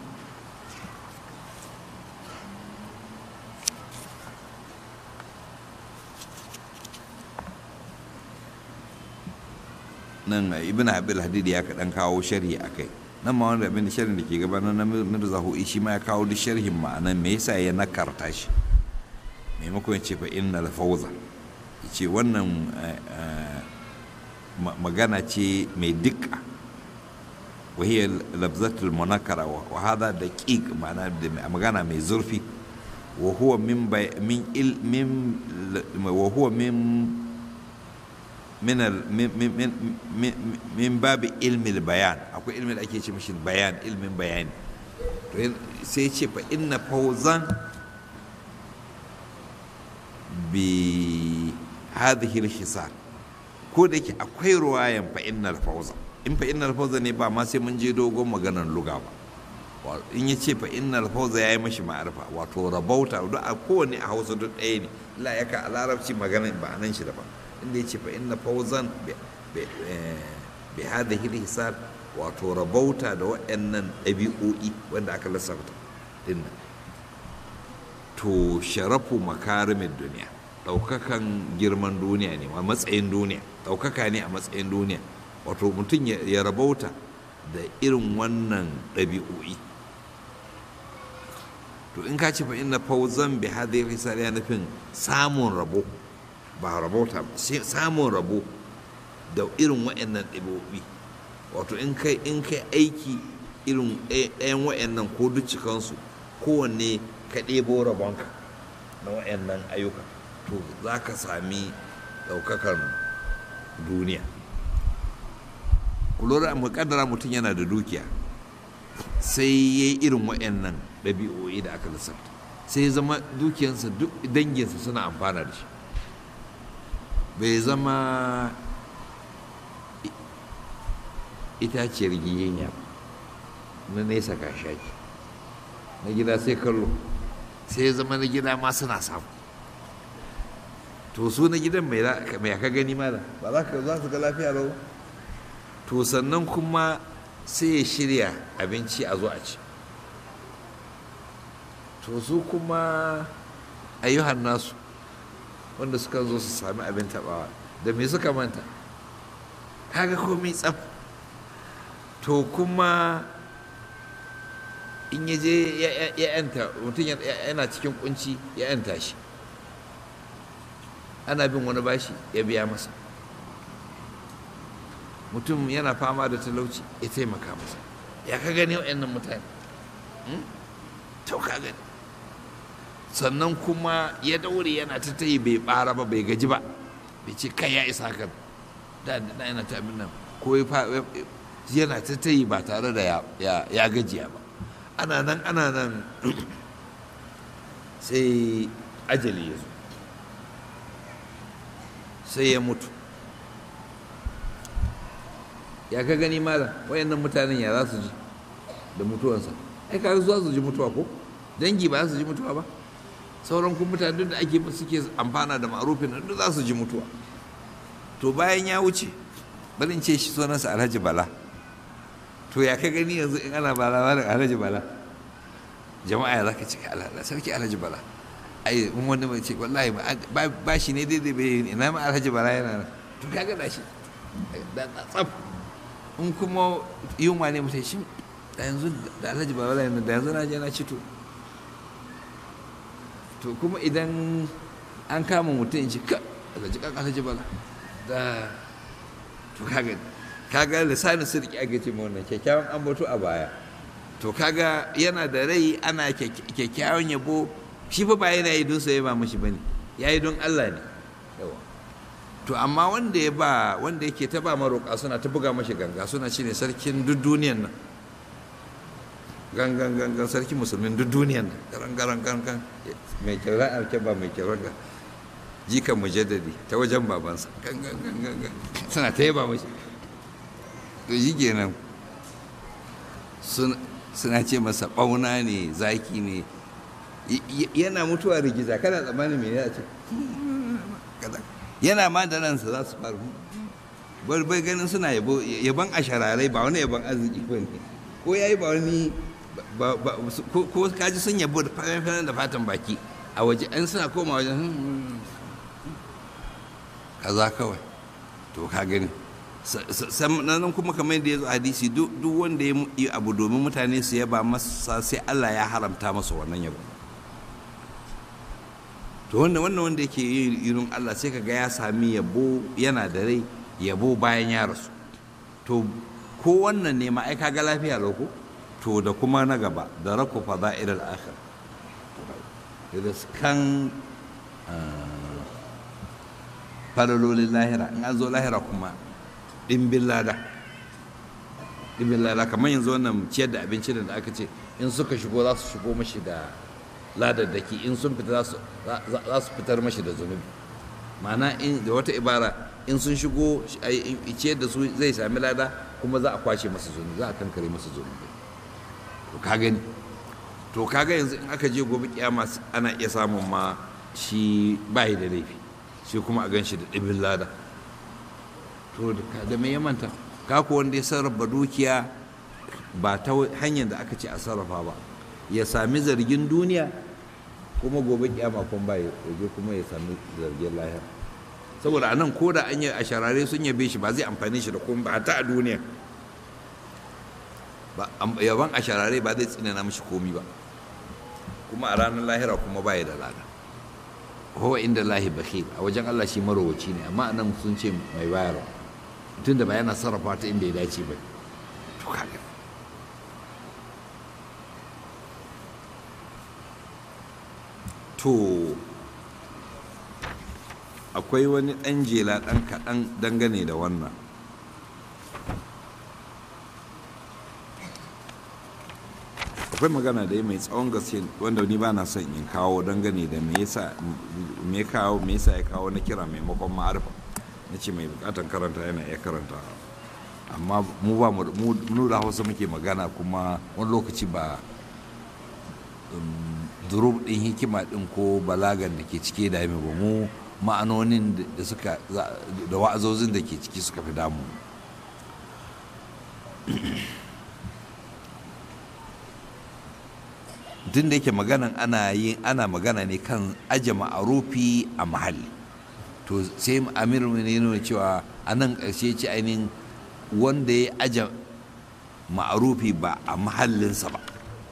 nan ibn abil hadid ya kaɗan kawo sharhi a kai nan ma wanda abin sharhin da ke gabanin na mirza hu'i shi ma ya kawo duk sharhin ma'anan me yasa ya nakarta shi maimakon ya ce fa inna fauza ya ce wannan magana ce mai dukka وهي لفظة المنكرة وهذا دقيق معناه مغانا من زرفي وهو من بي من إل من وهو من من ال من من من, من, من باب علم البيان أكو علم الأكيد مش البيان علم بيان سيشي فإن فوزا بهذه الحصار كودك أكوي رواية فإن الفوزا in fa innal fawza ne ba ma sai mun je dogon maganar luga ba in ya ce fa innal fawza ya yi mashi ma'arifa wato rabauta duk a kowane a hausa duk ɗaya ne la ya ka a larabci maganar ba nan shi daban inda ya ce fa inna fawzan bi hadhihi hisab wato rabauta da waɗannan ɗabi'o'i wanda aka lissafta din to sharafu makarimin duniya ɗaukakan girman duniya ne a matsayin duniya ɗaukaka ne a matsayin duniya wato mutum ya rabauta da irin wannan ɗabi'o'i to in ka ce fa inna fauzan bi hadhihi risala ya nufin samun rabo ba rabauta ba samun rabo da irin wa'annan ɗabi'o'i wato in kai in kai aiki irin ɗayan wa'annan ko duk cikansu kowanne ka ɗebo rabonka na wa'annan ayyuka to za ka sami ɗaukakar duniya kulura mu kaddara mutum yana da dukiya sai ya yi irin waɗannan ɗabi'o'i da aka lissafta sai ya zama dukiyarsa duk danginsa suna amfana da shi bai zama itaciyar giyenya na nesa ka shaki na gida sai kallo sai ya zama na gida ma suna samu to su na gidan mai aka gani mala ba za ka za su ga lafiya lau to sannan kuma sai ya shirya abinci a zo a ci to su kuma ayyuhan nasu wanda suka zo su sami abin tabawa da me suka manta kaga komai tsaf to kuma in ya je ya yanta mutum yana cikin kunci ya yanta shi ana bin wani bashi ya biya masa mutum yana fama da talauci ya taimaka masa ya ka gani wa'annan mutane to ka gani sannan kuma ya daure yana ta tayi bai bara ba bai gaji ba bai ce kai ya isa kan da da yana ta abin nan ko yana ta tayi ba tare da ya gajiya ba ana nan ana nan sai ajali ya zo sai ya mutu ya ka gani malam wayannan mutanen ya za su ji da mutuwansa ai kaga za su ji mutuwa ko dangi ba za su ji mutuwa ba sauran kuma mutane duk da ake suke amfana da ma'arufin duk za su ji mutuwa to bayan ya wuce barin ce shi sunansa alhaji bala to ya ka gani yanzu in ana bala wani alhaji bala jama'a ya za ka cika sarki alhaji bala ai wani mai ce wallahi ba shi ne daidai bai ina ma alhaji bala yana nan to kaga da shi da tsaf in kuma yunwa ne mutai shi da yanzu da alhaji bala yana da yanzu na je na ci to to kuma idan an kama mutum in ci ka alhaji kan alhaji bala da to kaga kaga lisanin sirki ake ce wannan kyakkyawan ambato a baya to kaga yana da rai ana kyakkyawan yabo shi fa ba yana yi don sai ba mashi bane ya yi don Allah ne yawa to amma wanda ya ba wanda yake ta ba maroƙa suna ta buga mashi ganga suna shine sarkin duk duniyan nan gangan gangan sarkin musulmin duk duniyan nan garan garan garan mai kyauran alkeba mai kyauran ga jikan mujaddadi ta wajen babansa gangan gangan suna ta yaba mashi to yi kenan suna ce masa ɓauna ne zaki ne yana mutuwa rigiza kana tsammanin me ya ce yana ma da ransa za su faru bai ganin suna yaban a shararai ba wani yaban arziki ba ne ko ya yi ba wani ko kaji sun yabo da fatan da fatan baki a waje an suna koma wajen kaza kawai to ka gani sannan kuma kamar yadda ya zo hadisi duk wanda ya yi abu domin mutane su yaba masa sai Allah ya haramta masa wannan yabo to wannan wannan wanda yake yin irin Allah sai kaga ya sami yabo yana da rai yabo bayan ya rasu to ko wannan ne ma ai kaga lafiya loko to da kuma na gaba da rako fada'il al-akhir riskan falalolin lahira in an zo lahira kuma ɗimbin lada ɗimbin lada kamar yanzu wannan ciyar da abinci da aka ce in suka shigo za su shigo mashi da ladaddaki in sun fita za su fitar mashi da zunubi ma'ana da wata ibara in sun shigo ciyar da su zai sami lada kuma za a kwashe masa zunubi za a kankare masa zunubi to ka gani to kaga yanzu in aka je gobe kiyama ana iya samun ma shi bayi da laifi shi kuma a gan shi da ɗibin lada to da me ya manta kako wanda ya sarrafa dukiya ba ta hanyar da aka ce a sarrafa ba ya sami zargin duniya kuma gobe kiyama kun ba ya je kuma ya sami zargin lahira saboda anan ko da an yi a sharare sun yabe shi ba zai amfani shi da kuma ba ta a duniya yaban a sharare ba zai tsinana mishi komi ba kuma a ranar lahira kuma ba ya da lada huwa inda lahi bakhil a wajen Allah shi marowaci ne amma anan sun ce mai bayarwa tunda ba yana sarrafa ta inda ya dace ba to kaga to akwai wani ɗan jela ɗan kaɗan dangane da wannan akwai magana da ya mai tsawon gaske wanda ni ba na son in kawo dangane da me yasa me kawo me yasa ya kawo na kira maimakon ma'arifa na ce mai bukatan karanta yana iya karanta amma mu ba mu da hausa muke magana kuma wani lokaci ba durub din hikima din ko balagan da ke cike da ba mu ma'anonin da suka da wa'azozin da ke ciki suka fi damu tun da yake maganan ana yin ana magana ne kan aje ma'arufi a mahalli to sai amir ne nuna cewa a nan ƙarshe ce ainihin wanda ya aje ma'arufi ba a mahallinsa ba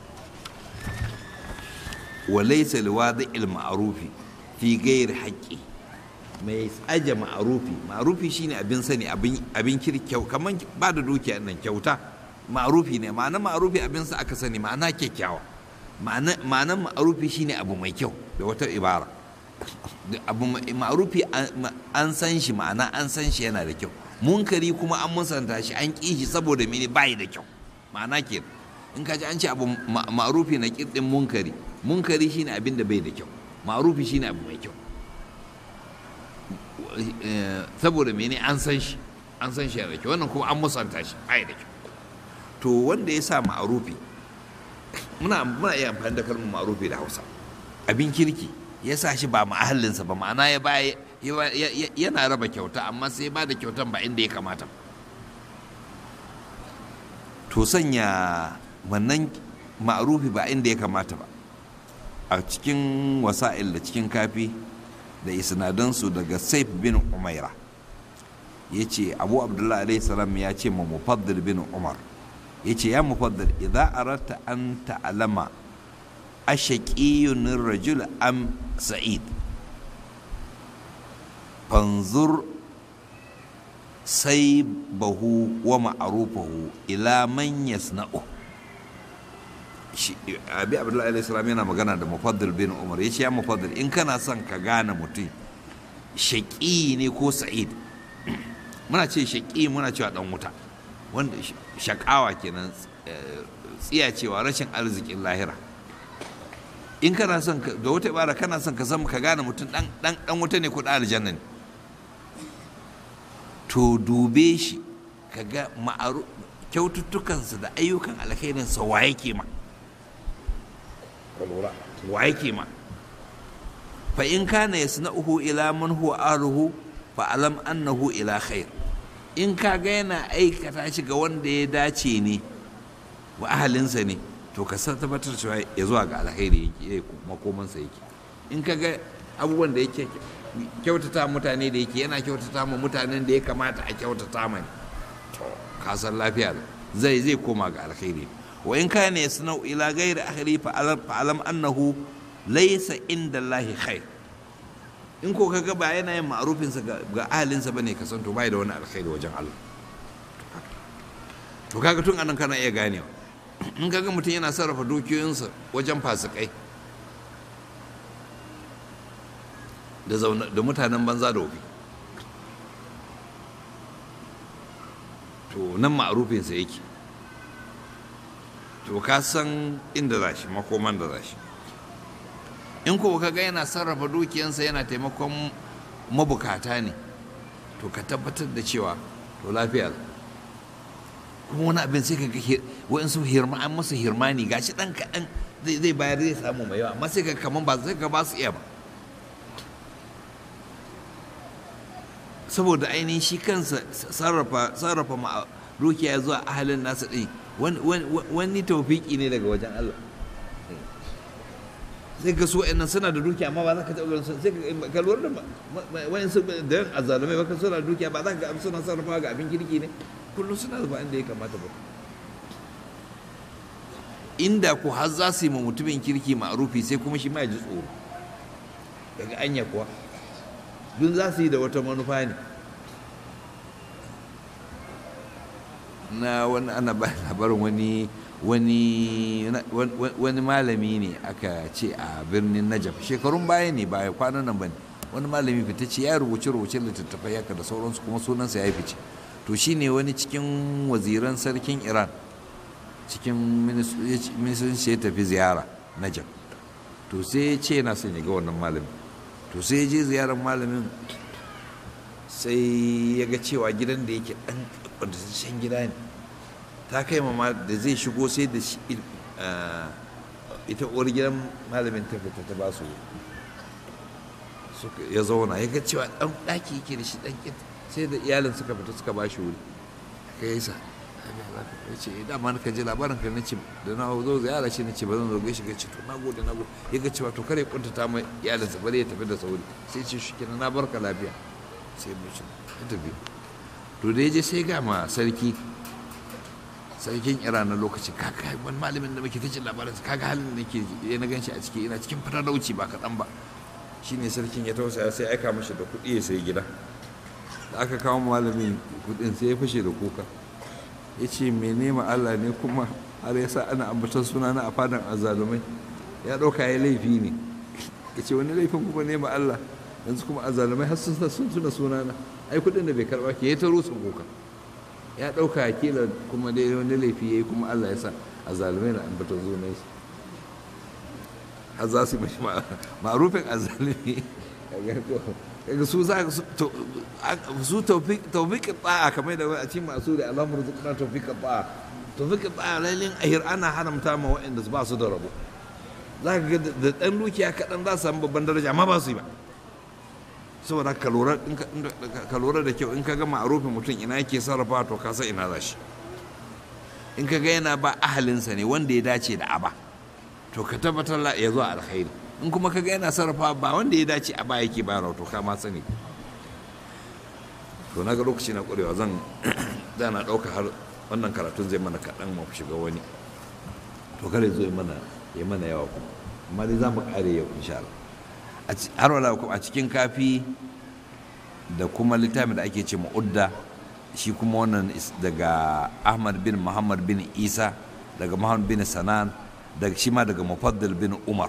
walaisa liwadi ma'arufi fi gairi haƙƙi mai aje ma'arufi ma'arufi shine abin sani abin kirkyau kamar ba da dukiya nan kyauta ma'arufi ne ma'ana ma'arufi abin sa aka sani ma'ana kyakkyawa ma'anan ma'arufi shine abu mai kyau da wata ibara abu ma'arufi an san shi ma'ana an san shi yana da kyau munkari kuma an musanta shi an ƙi shi saboda mene bayi da kyau ma'ana ke in ka ji an ce abu ma'arufi na kirɗin munkari munkari shine abin da bai da kyau ma'arufi shine abu mai kyau saboda mene an san shi an san shi yana da kyau wannan kuma an musanta shi bayi da kyau to wanda ya sa ma'arufi muna muna iya amfani da kalmar ma'arufi da hausa abin kirki ya sa shi ba mahallinsa ba ma'ana ya baya yana raba kyauta amma sai ba da kyautan ba inda ya kamata to sanya wannan ma'arufi ba inda ya kamata ba a cikin wasa'il da cikin kafi da isnadansu daga saif bin umaira ya ce abu abdullahi alaihi salam ya ce ma mufaddil bin umar ya ce ya mufaddil idza aratta an ta'lama ashaqiyun rajul am sa'id fanzur sai bahu wa ma'arufahu ila man yasna'u abi abdullahi alaihi salam yana magana da mufaddil bin umar ya ce ya mufaddil in kana son ka gane mutum shaƙi ne ko sa'id muna ce shaƙi muna cewa dan wuta wanda shaƙawa kenan tsiya cewa rashin arzikin lahira in kana son da wata ibara kana son ka san ka gane mutum dan dan wuta ne ko dan aljanna ne to dube shi ka ga ma'aru kyaututtukansa da ayyukan alkhairinsa wa yake ma wa yake ma fa in kana yasna'uhu ila man huwa aruhu fa alam annahu ila khair in ka ga yana aikata shi ga wanda ya dace ne wa ahalinsa ne to ka san tabbatar cewa ya zuwa ga alkhairi yake makomansa yake in ka ga abubuwan da yake kyautata mutane da yake yana kyautata ma mutanen da ya kamata a kyautata mani to ka san lafiya zai zai koma ga alkhairi wa in kana yasna'u ila ghairi akhiri fa alam annahu laysa inda Allahi khair in ko kaga ba yana yin ma'rufin sa ga ahalinsa bane ka san to bai da wani alkhairi wajen Allah to kaga tun anan kana iya ganewa in kaga mutum yana sarrafa dukiyoyinsa wajen fasikai da da mutanen banza da wofi to nan ma'rufinsa yake to ka san inda za shi makoman da za shi in ko ka ga yana sarrafa dukiyansa yana taimakon mabukata ne to ka tabbatar da cewa to lafiya kuma wani abin sai ka ga wa'insu hirma an masa hirmani gashi dan kaɗan zai bayar zai samu mai yawa amma sai ka kaman ba sai ka ba su iya ba saboda ainihin shi kansa sarrafa sarrafa dukiya zuwa ahalin nasa ɗin wani taufiki ne daga wajen Allah sai ga su wa'annan suna da dukiya amma ba za ka taɓa ganin sai ka lura da wa'in su da yan azalumai ba ka suna da dukiya ba za ka ga suna sarrafa ga abin kirki ne kullum suna da inda ya kamata ba inda ko har za su yi ma mutumin kirki ma'arufi sai kuma shi ma ya ji tsoro daga anya kuwa dun za su yi da wata manufa ne na wani ana ba labarin wani wani wani malami ne aka ce a birnin najaf shekarun baya ne baya kwanan nan ba ne wani malami fita ce ya rubuce rubuce littattafai haka da sauransu kuma sunansa ya fice to shine wani cikin waziran sarkin iran cikin ministoci ya tafi ziyara najaf to sai ya ce yana son ya ga wannan malami to sai ya je ziyarar malamin sai ya ga cewa gidan da yake dan kwantaccen gida ne ta kai ma da zai shigo sai da ita uwar gidan malamin ta fita ta ba su ya zauna ya ga cewa dan daki yake da shi dan sai da iyalin suka fita suka ba shi wuri ka yi sa ya ce dama na ji labarin ka nace da na zo ziyara ce nace ba zan zo gaishe gaishe to na gode na gode ya ga cewa to kare kuntata mai iyalinsa bari ya tafi da sauri sai ce shi kenan na barka lafiya sai mu ci ya tafi to da ya je sai ga ma sarki sarkin iran na lokaci kaga wani malamin da muke ta jin labarin kaga halin da nake ya na ganshi a ciki ina cikin fatalauci ba kaɗan ba shine sarkin ya tausaya sai aika mashi da kuɗi ya sai gida da aka kawo malamin kuɗin sai ya fashe da kuka ya ce mai nema allah ne kuma har ya sa ana ambaton suna na a fadan azalumai ya ɗauka ya laifi ne ya ce wani laifin kuma nema allah yanzu kuma azalumai har sun tuna suna na ai kuɗin da bai karɓa ke ya ta rusa kuka ya ɗauka kila kuma dai wani laifi ya yi kuma allah ya sa azalumai na ambaton sunan shi har za su yi mashi ma'arufin azalumi kaga su za su taufiƙin ta'a kamar da a cikin masu da alamun rizikuna taufiƙin ta'a taufiƙin ta'a lalin ahir ana haramta ma waɗanda ba su da rabo za ka ga da ɗan dukiya kaɗan za su samu babban daraja amma ba su yi ba saboda ka lura da kyau in ka ga ma'arufin mutum ina yake sarrafa to ka san ina za shi in ka ga yana ba ahalinsa ne wanda ya dace da aba to ka tabbatar ya zuwa alkhairi in kuma kaga yana sarrafa ba wanda ya dace a baya yake bayarwa to ka ma sani to na ga lokaci na ƙwarewa zan da na ɗauka har wannan karatun zai mana kaɗan mu shiga wani to kare zo mana ya mana yawa kuma amma dai za mu ƙare yau insha Allah har wala a cikin kafi da kuma littafin da ake ce ma'udda shi kuma wannan daga ahmad bin muhammad bin isa daga muhammad bin sanan daga shi ma daga mufaddal bin umar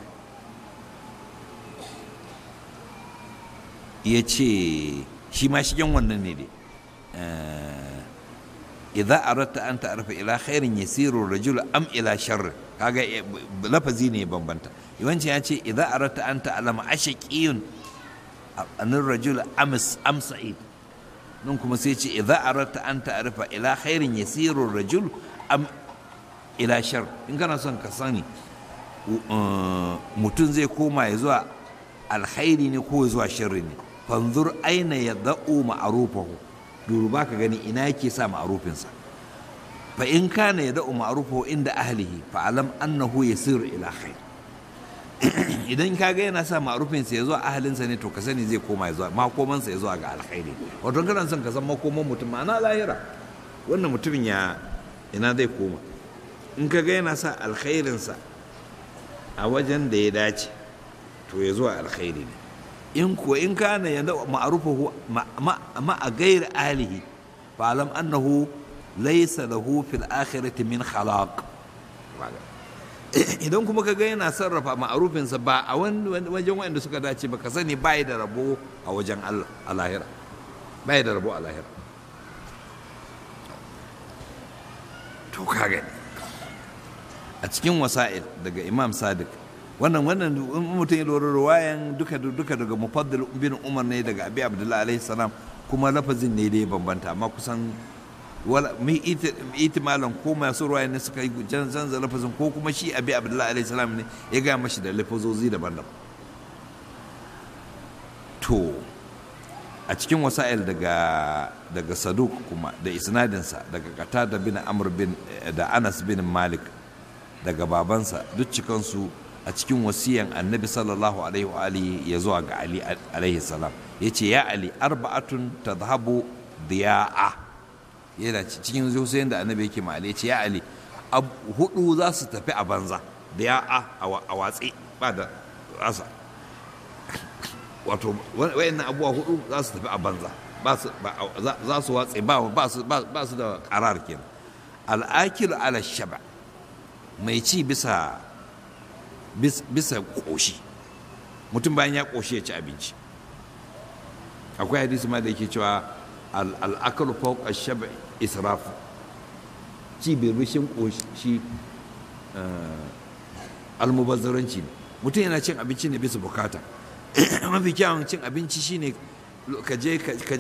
ya ce shi ma shigen wannan ne dai idza aratta an ta'rifa ila khairin yasiru rajul am ila sharr kaga lafazi ne bambanta yawanci ya ce idza aratta an ta'lama ashaqiyun anin rajul amis am sa'id nan kuma sai ce idza aratta an ta'rifa ila khairin yasiru rajul am ila shar in kana son ka sani mutum zai koma ya zuwa alkhairi ne ko zuwa sharri ne fanzur aina ya da'u ma'arufahu duruba ka gani ina yake sa ma'arufinsa fa in kana ya da'u ma'arufahu inda ahlihi fa alam annahu yasiru ila khair idan ka ga yana sa ma'arufinsa ya zuwa ahalinsa ne to ka sani zai koma ya zuwa makomansa ya zuwa ga alkhairi wato kana son ka san makoman mutum ma'ana lahira wannan mutumin ya ina zai koma in ka ga yana sa alkhairinsa a wajen da ya dace to ya zuwa alkhairi ne in kuwa in kana ya ma'arufahu ma a gairi alihi fa alam annahu laysa lahu fil akhirati min khalaq idan kuma ka ga yana sarrafa ma'arufinsa ba a wajen wanda suka dace ba ka sani bai da rabo a wajen Allah a lahira bai da rabo a lahira to ka gani a cikin wasa'il daga imam sadiq wannan wannan mutum ya lura ruwayan duka duka daga mufaddal bin umar ne daga abi abdullahi alaihi salam kuma lafazin ne da ya bambanta amma kusan wala mi itimalan ko masu ruwayan ne suka yi canza lafazin ko kuma shi abi abdullahi alaihi salam ne ya ga mashi da lafazozi daban-daban to a cikin wasa'il daga daga saduk kuma da isnadinsa daga qatada bin amr bin da anas bin malik daga babansa duk cikansu a cikin wasiyan annabi sallallahu alaihi wa alihi ya zuwa ga ali alaihi salam ya ce ya ali arba'atun tadhhabu diya'a yana cikin zuciyan da annabi yake ma ali ya ce ya ali hudu za su tafi a banza diya'a a watsi ba da rasa wato wayannan abubuwa hudu za su tafi a banza za su watsi ba su da karar kenan al'akil ala shaba mai ci bisa bisa ƙoshi mutum bayan ya ƙoshi ya ci abinci akwai hadisi ma da yake cewa al'akalu fawqa shaba israfu ci birbishin ƙoshi almubazzaranci ne mutum yana cin abinci ne bisa bukata mafi kyawun cin abinci shine ka je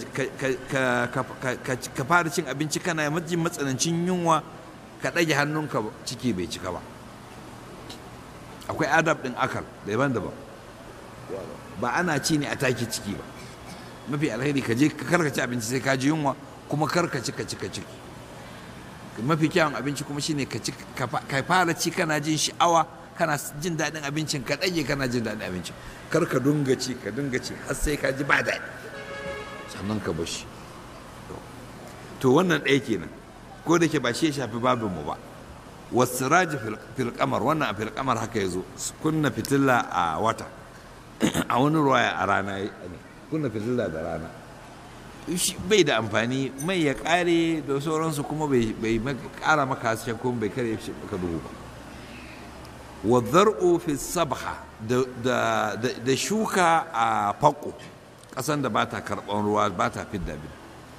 ka fara cin abinci kana majin matsanancin yunwa ka ɗage hannunka ciki bai cika ba akwai adab ɗin akal daban-daban ba ana ci ne a take ciki ba mafi alheri ka je ka karkaci abinci sai ka ji yunwa kuma karkaci ka ci ka ciki mafi kyawun abinci kuma shine ka ci ka fara ci kana jin sha'awa kana jin daɗin abincin ka ɗage kana jin daɗin abincin kar ka dunga ci ka dunga ci har sai ka ji ba daɗi sannan ka bashi to wannan ɗaya kenan ko da ke ba shi ya shafi babin mu ba wasiraji fil kamar wannan a fil kamar haka ya zo kunna fitilla a wata a wani ruwaya a rana kunna fitilla da rana bai da amfani mai ya kare da sauransu kuma bai kara maka hasken kuma bai kare maka duhu ba wa zar'u fi sabha da shuka a fako ƙasan da ba ta karɓar ruwa ba ta fidda bin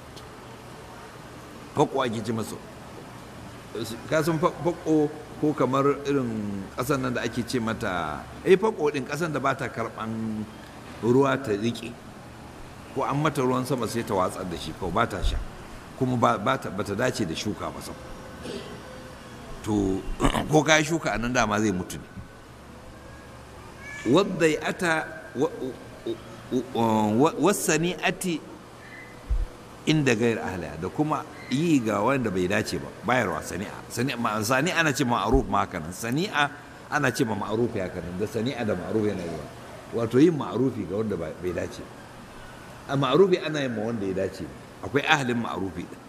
fako ake ji masu kasan fako ko kamar irin ƙasan nan da ake ce mata eh fako ɗin ƙasan da ba ta karɓan ruwa ta riƙe ko an mata ruwan sama sai ta watsar da shi kawai ba ta sha kuma ba ta dace da shuka ba sam to ko ka shuka a nan dama zai mutu ne wadda ya ata wasani ati inda gair ahliya da kuma yi ga wanda bai dace ba bayarwa sani'a sani'a ana ce ma'aruf ma haka nan sani'a ana ce ma ma'arufi haka nan da sani'a da ma'arufi yana yi wato yin ma'arufi ga wanda bai dace a ma'arufi ana yin ma wanda ya dace akwai ahalin ma'arufi din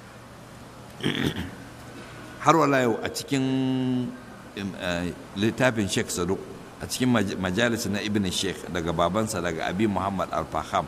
har wala yau a cikin littafin sheikh saduk a cikin majalis na ibn sheikh daga babansa daga abi muhammad al-faham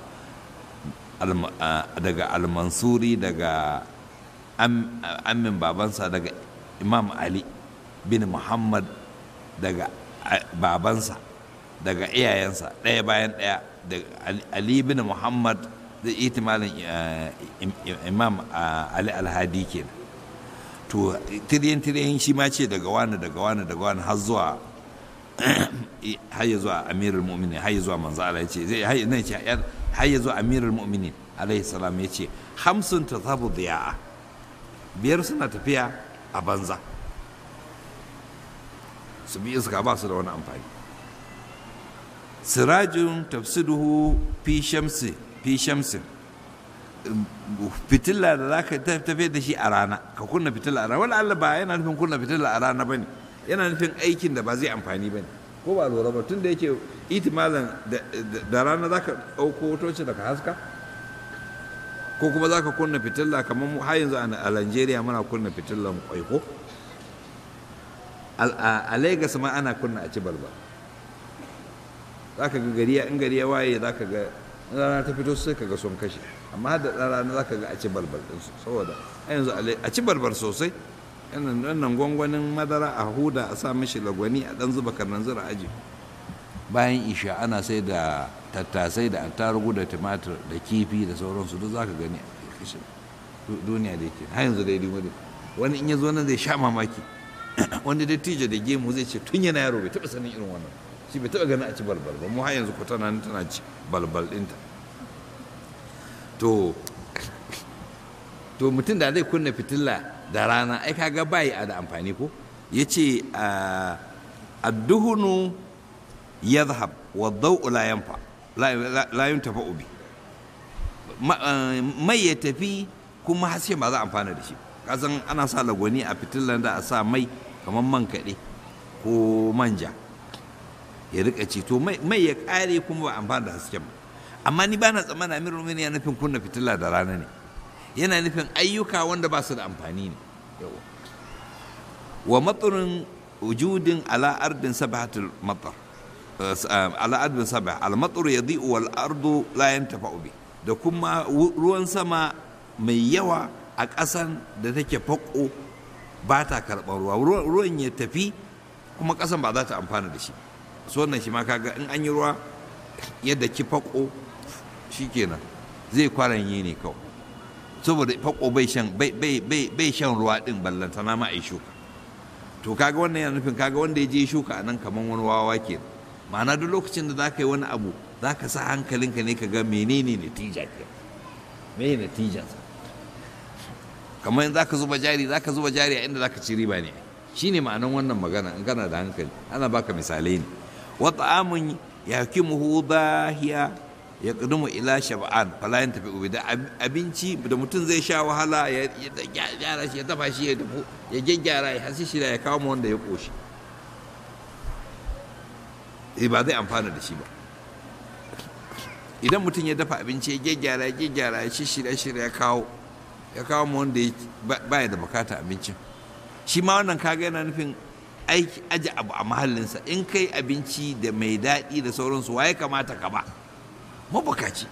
daga al-mansuri daga amin babansa daga imam ali bin muhammad daga babansa daga iyayensa ɗaya bayan ɗaya daga ali bin muhammad da itimalin imam ali alhadi kenan to tiriyan tiriyan shi ma ce daga wani daga wani daga wani har zuwa har ya zuwa amirul mu'minin har ya zuwa manzo Allah ya ce zai har ya zuwa amirul mu'minin alaihi salam ya ce hamsin ta zabu diya'a biyar suna tafiya a banza su bi iska ba su da wani amfani sirajin tafsiduhu fi shamsi fi shamsin fitilla da za ka tafiya da shi a rana ka kunna fitilla a rana wani Allah ba yana nufin kunna fitilla a rana ba ne yana nufin aikin da ba zai amfani ba ne ko ba lura ba tun da yake itimalan da rana za ka ɗauko wutoci daga haska ko kuma za ka kunna fitilla kamar mu har yanzu a Najeriya muna kunna fitillan kwaiko a Lagos ma ana kunna a ci balbal za ka ga gari in gari ya waye za ka ga rana ta fito sai ka ga sun kashe amma da ɗan rana za ka ga a ci balbal ɗinsu saboda a yanzu a ci balbal sosai wannan gwangwanin madara a huda a sa mishi lagwani a ɗan zuba karnan zura aji bayan isha ana sai da tattasai da attarugu da tumatir da kifi da sauransu duk za ka gani a kashe duniya da yake har yanzu dai wani wani in ya zo nan zai sha mamaki wanda dattijo da gemu zai ce tun yana yaro bai taɓa sanin irin wannan shi bai taɓa ganin a ci balbal ba mu har yanzu ku tana tana ci balbal ɗinta to to mutum da zai kunna fitila da rana ai kaga bai a da amfani ko ya ce adduhunu yadhhab wa daw'u la yanfa la yuntafa ubi mai ya tafi kuma haske ba za a amfana da shi kasan ana sa lagwani a fitilan da a sa mai kamar man kaɗe ko manja ya rika ci to mai ya ƙare kuma ba amfana da hasken ba amma ni ba na tsammana amirul mu'minin yana nufin kunna fitila da rana ne yana nufin ayyuka wanda ba su da amfani ne wa matsarin wujudin ala ardin sabahatul matar ala ardin sabah al matar yadhi'u wal ardu la yantafa'u bi da kuma ruwan sama mai yawa a ƙasan da take fako ba ta karɓar ruwa ruwan ya tafi kuma ƙasan ba za ta amfana da shi so wannan shi ma kaga in an yi ruwa yadda ki fako shikenan zai kwaranye ne kawai saboda fako bai shan bai shan ruwa din ballantana ma a shuka to kaga wannan yana nufin kaga wanda ya je shuka a nan kamar wani wawa ke ma'ana duk lokacin da za ka yi wani abu za ka sa hankalinka ne ka ga menene natija ke me natijansa kamar za ka zuba jari za ka zuba jari a inda za ka ci riba ne shi ne ma'anan wannan magana in kana da hankali ana baka misalai ne wata amun ya kimuhu dahiya ya ƙudumu ila shaba'an falayin tafi ubi da abinci da mutum zai sha wahala ya gyara shi ya dafa shi ya dafu ya gyaggyara ya hasi shi da ya kawo wanda ya ƙoshi ba zai amfana da shi ba idan mutum ya dafa abinci ya gyaggyara ya gyaggyara ya shirya shirya ya kawo ya kawo mu wanda ba ya da bukata abincin shi ma wannan kaga yana nufin aiki aji abu a mahallinsa in kai abinci da mai daɗi da sauransu waye kamata ka ba mabukaci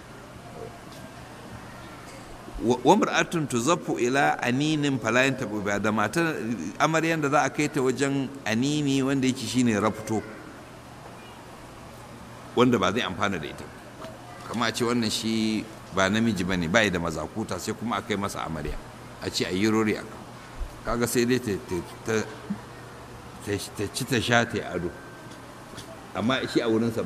wa mar'atun tuzaffu ila aninin falayin tabu ba da matar amaryan da za a kai ta wajen anini wanda yake shine rafto wanda ba zai amfana da ita kama a ce wannan shi ba namiji bane bai da mazakuta sai kuma a kai masa amarya a ce a yi rori a kaga sai dai ta ci ta sha ta ado amma shi a wurinsa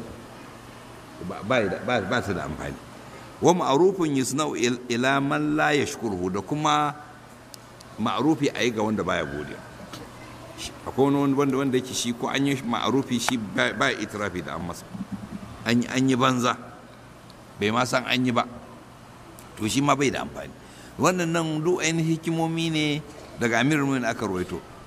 ba ta da amfani wa ma'arufin yusna'u ila man la yashkuruhu da kuma ma'arufi a yi ga wanda baya godiya akwai wani wanda wanda yake shi ko an yi ma'arufi shi ba itirafi da an masa an yi banza bai ma san an yi ba to shi ma bai da amfani wannan nan duk ainihin hikimomi ne daga amirul mu'minin aka rawaito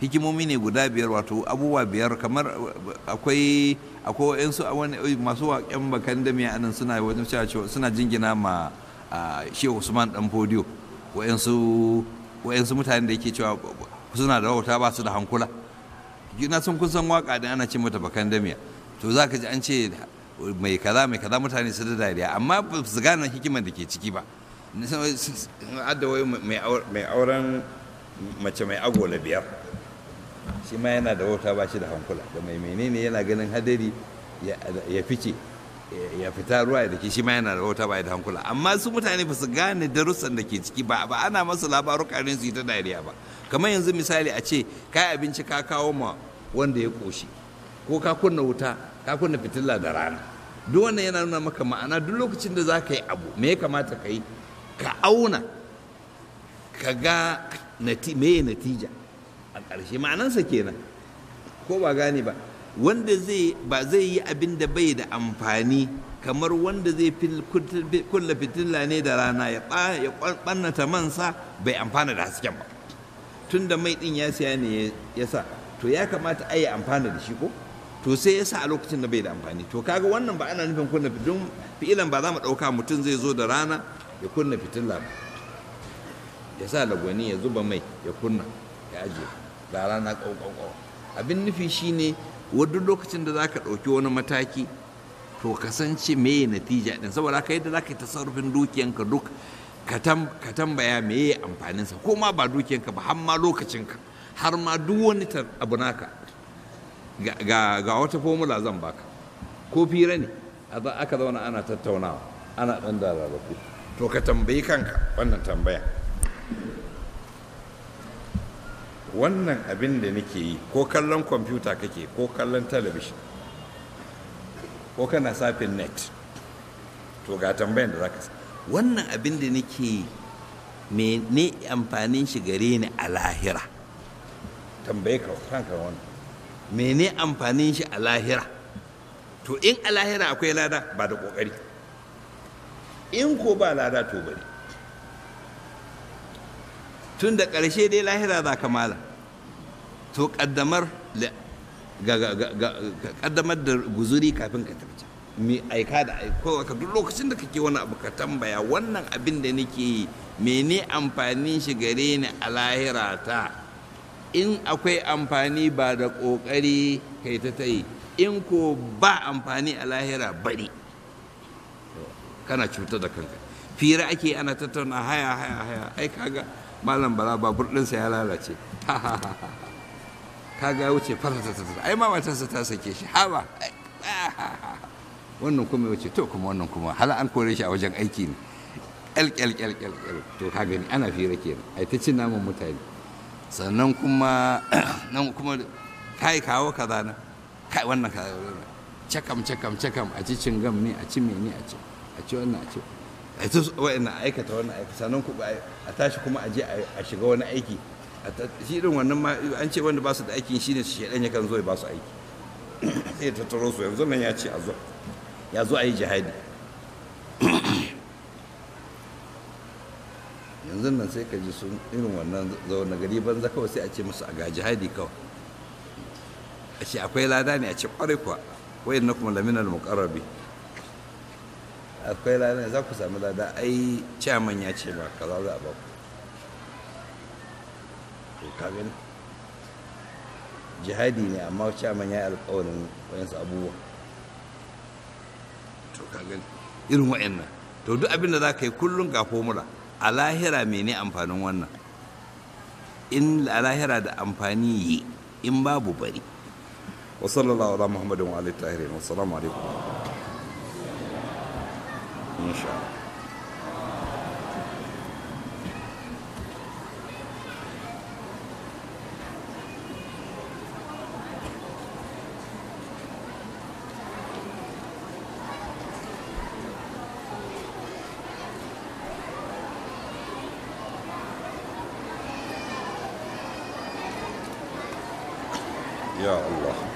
hikimomi ne guda biyar wato abubuwa biyar kamar akwai akwai wa'yansu masu waƙen bakan da mai anan suna wajen cewa suna jingina ma shehu usman dan fodiyo wa'yansu wa'yansu mutanen da yake cewa suna da wauta ba su da hankula na sun kun san waka da ana ce mata bakan damiya to za ka ji an ce mai kaza mai kaza mutane su da dariya amma ba su gane hikimar da ke ciki ba adda wai mai auren mace mai agola biyar shi ma yana da wauta ba shi da hankula da mai menene yana ganin hadari ya fice ya fita ruwa da ke shi ma yana da wauta ba da hankula amma su mutane ba su gane darussan da ke ciki ba ba ana masu labaruka ne su yi ta dariya ba kamar yanzu misali a ce kai abinci ka kawo ma wanda ya koshi ko ka kunna wuta ka kunna fitila da rana duk wannan yana nuna maka ma'ana duk lokacin da za ka yi abu me ya kamata ka yi ka auna ka ga me natija a ƙarshe ma'anansa kenan ko ba gane ba wanda zai ba zai yi abin da bai da amfani kamar wanda zai kulla fitila ne da rana ya ɓannata mansa bai amfana da hasken ba tun da mai ɗin ya siya ne ya sa to ya kamata a yi amfana da shi ko to sai ya sa a lokacin da bai da amfani to kaga wannan ba ana nufin kunna don fi'ilan ba za mu ɗauka mutum zai zo da rana ya kunna fitila ba ya sa lagwani ya zuba mai ya kunna ya ajiye da rana ƙauƙauƙau abin nufi shine wadda lokacin da za ka ɗauki wani mataki to kasance meye natija ɗin saboda haka yadda za ka yi tasarrufin dukiyanka duk ka tambaya meye amfaninsa ko ma ba dukiyanka ba har ma lokacinka har ma duk wani abu naka ga wata formula zan baka ko fira ne aka zauna ana tattaunawa ana ɗan da rarrafu to ka tambayi kanka wannan tambaya wannan abin da nake yi ko kallon kwamfuta kake ko kallon talabishin ko kana safin net to ga tambayan da za ka wannan abin da nake yi mene amfanin shi gare ni a lahira tambaye ka kanka wannan mene amfanin shi a lahira to in a lahira akwai lada ba da kokari in ko ba lada to bari tun da ƙarshe dai lahira za ka mala to ƙaddamar ƙaddamar da guzuri kafin ka tafi mai aika da aiko ka duk lokacin da kake wani abu ka tambaya wannan abin da nake yi mene amfanin shi gare ni a lahira ta in akwai amfani ba da ƙoƙari kai ta ta yi in ko ba amfani a lahira bari kana cutar da kanka fira ake ana tattauna haya haya haya ai kaga malam bala babur ɗinsa ya lalace kaga ya wuce faratatatata ai ma matarsa ta sake shi haba wannan kuma ya wuce to kuma wannan kuma hala an kore shi a wajen aiki ne kyal kyal kyal kyal to ka gani ana fira kenan ai ta cin naman mutane sannan kuma nan kuma kai kawo kaza na kai wannan kaza cakam cakam cakam a ci cingam ne a ci mene a ci a ci wannan a ci a ta wa'annan aikata wannan aiki sannan ku a tashi kuma a je a shiga wani aiki shi irin wannan ma an ce wanda ba su da aikin shine su shedan yakan zo ya ba su aiki sai ya tattaro su yanzu nan ya ce a zo ya zo a yi jihadi yanzu nan sai ka ji sun irin wannan zaune gari banza kawai sai a ce musu a ga jihadi kawai a ce akwai lada ne a ce kwarai kuwa wayan na kuma laminar muƙarrabi akwai lada za ku sami lada ai ciyaman ya ce ba kaza za a ba ku to ka gani jihadi ne amma ciyaman ya yi alƙawarin wayansu abubuwa to ka gani irin wayannan to duk abin da za ka yi kullum ga formula a lahira mene amfanin wannan in a lahira da amfani yi in babu bari wa sallallahu ala muhammadin wa alihi tahirin wa salamu alaikum insha Allah يا الله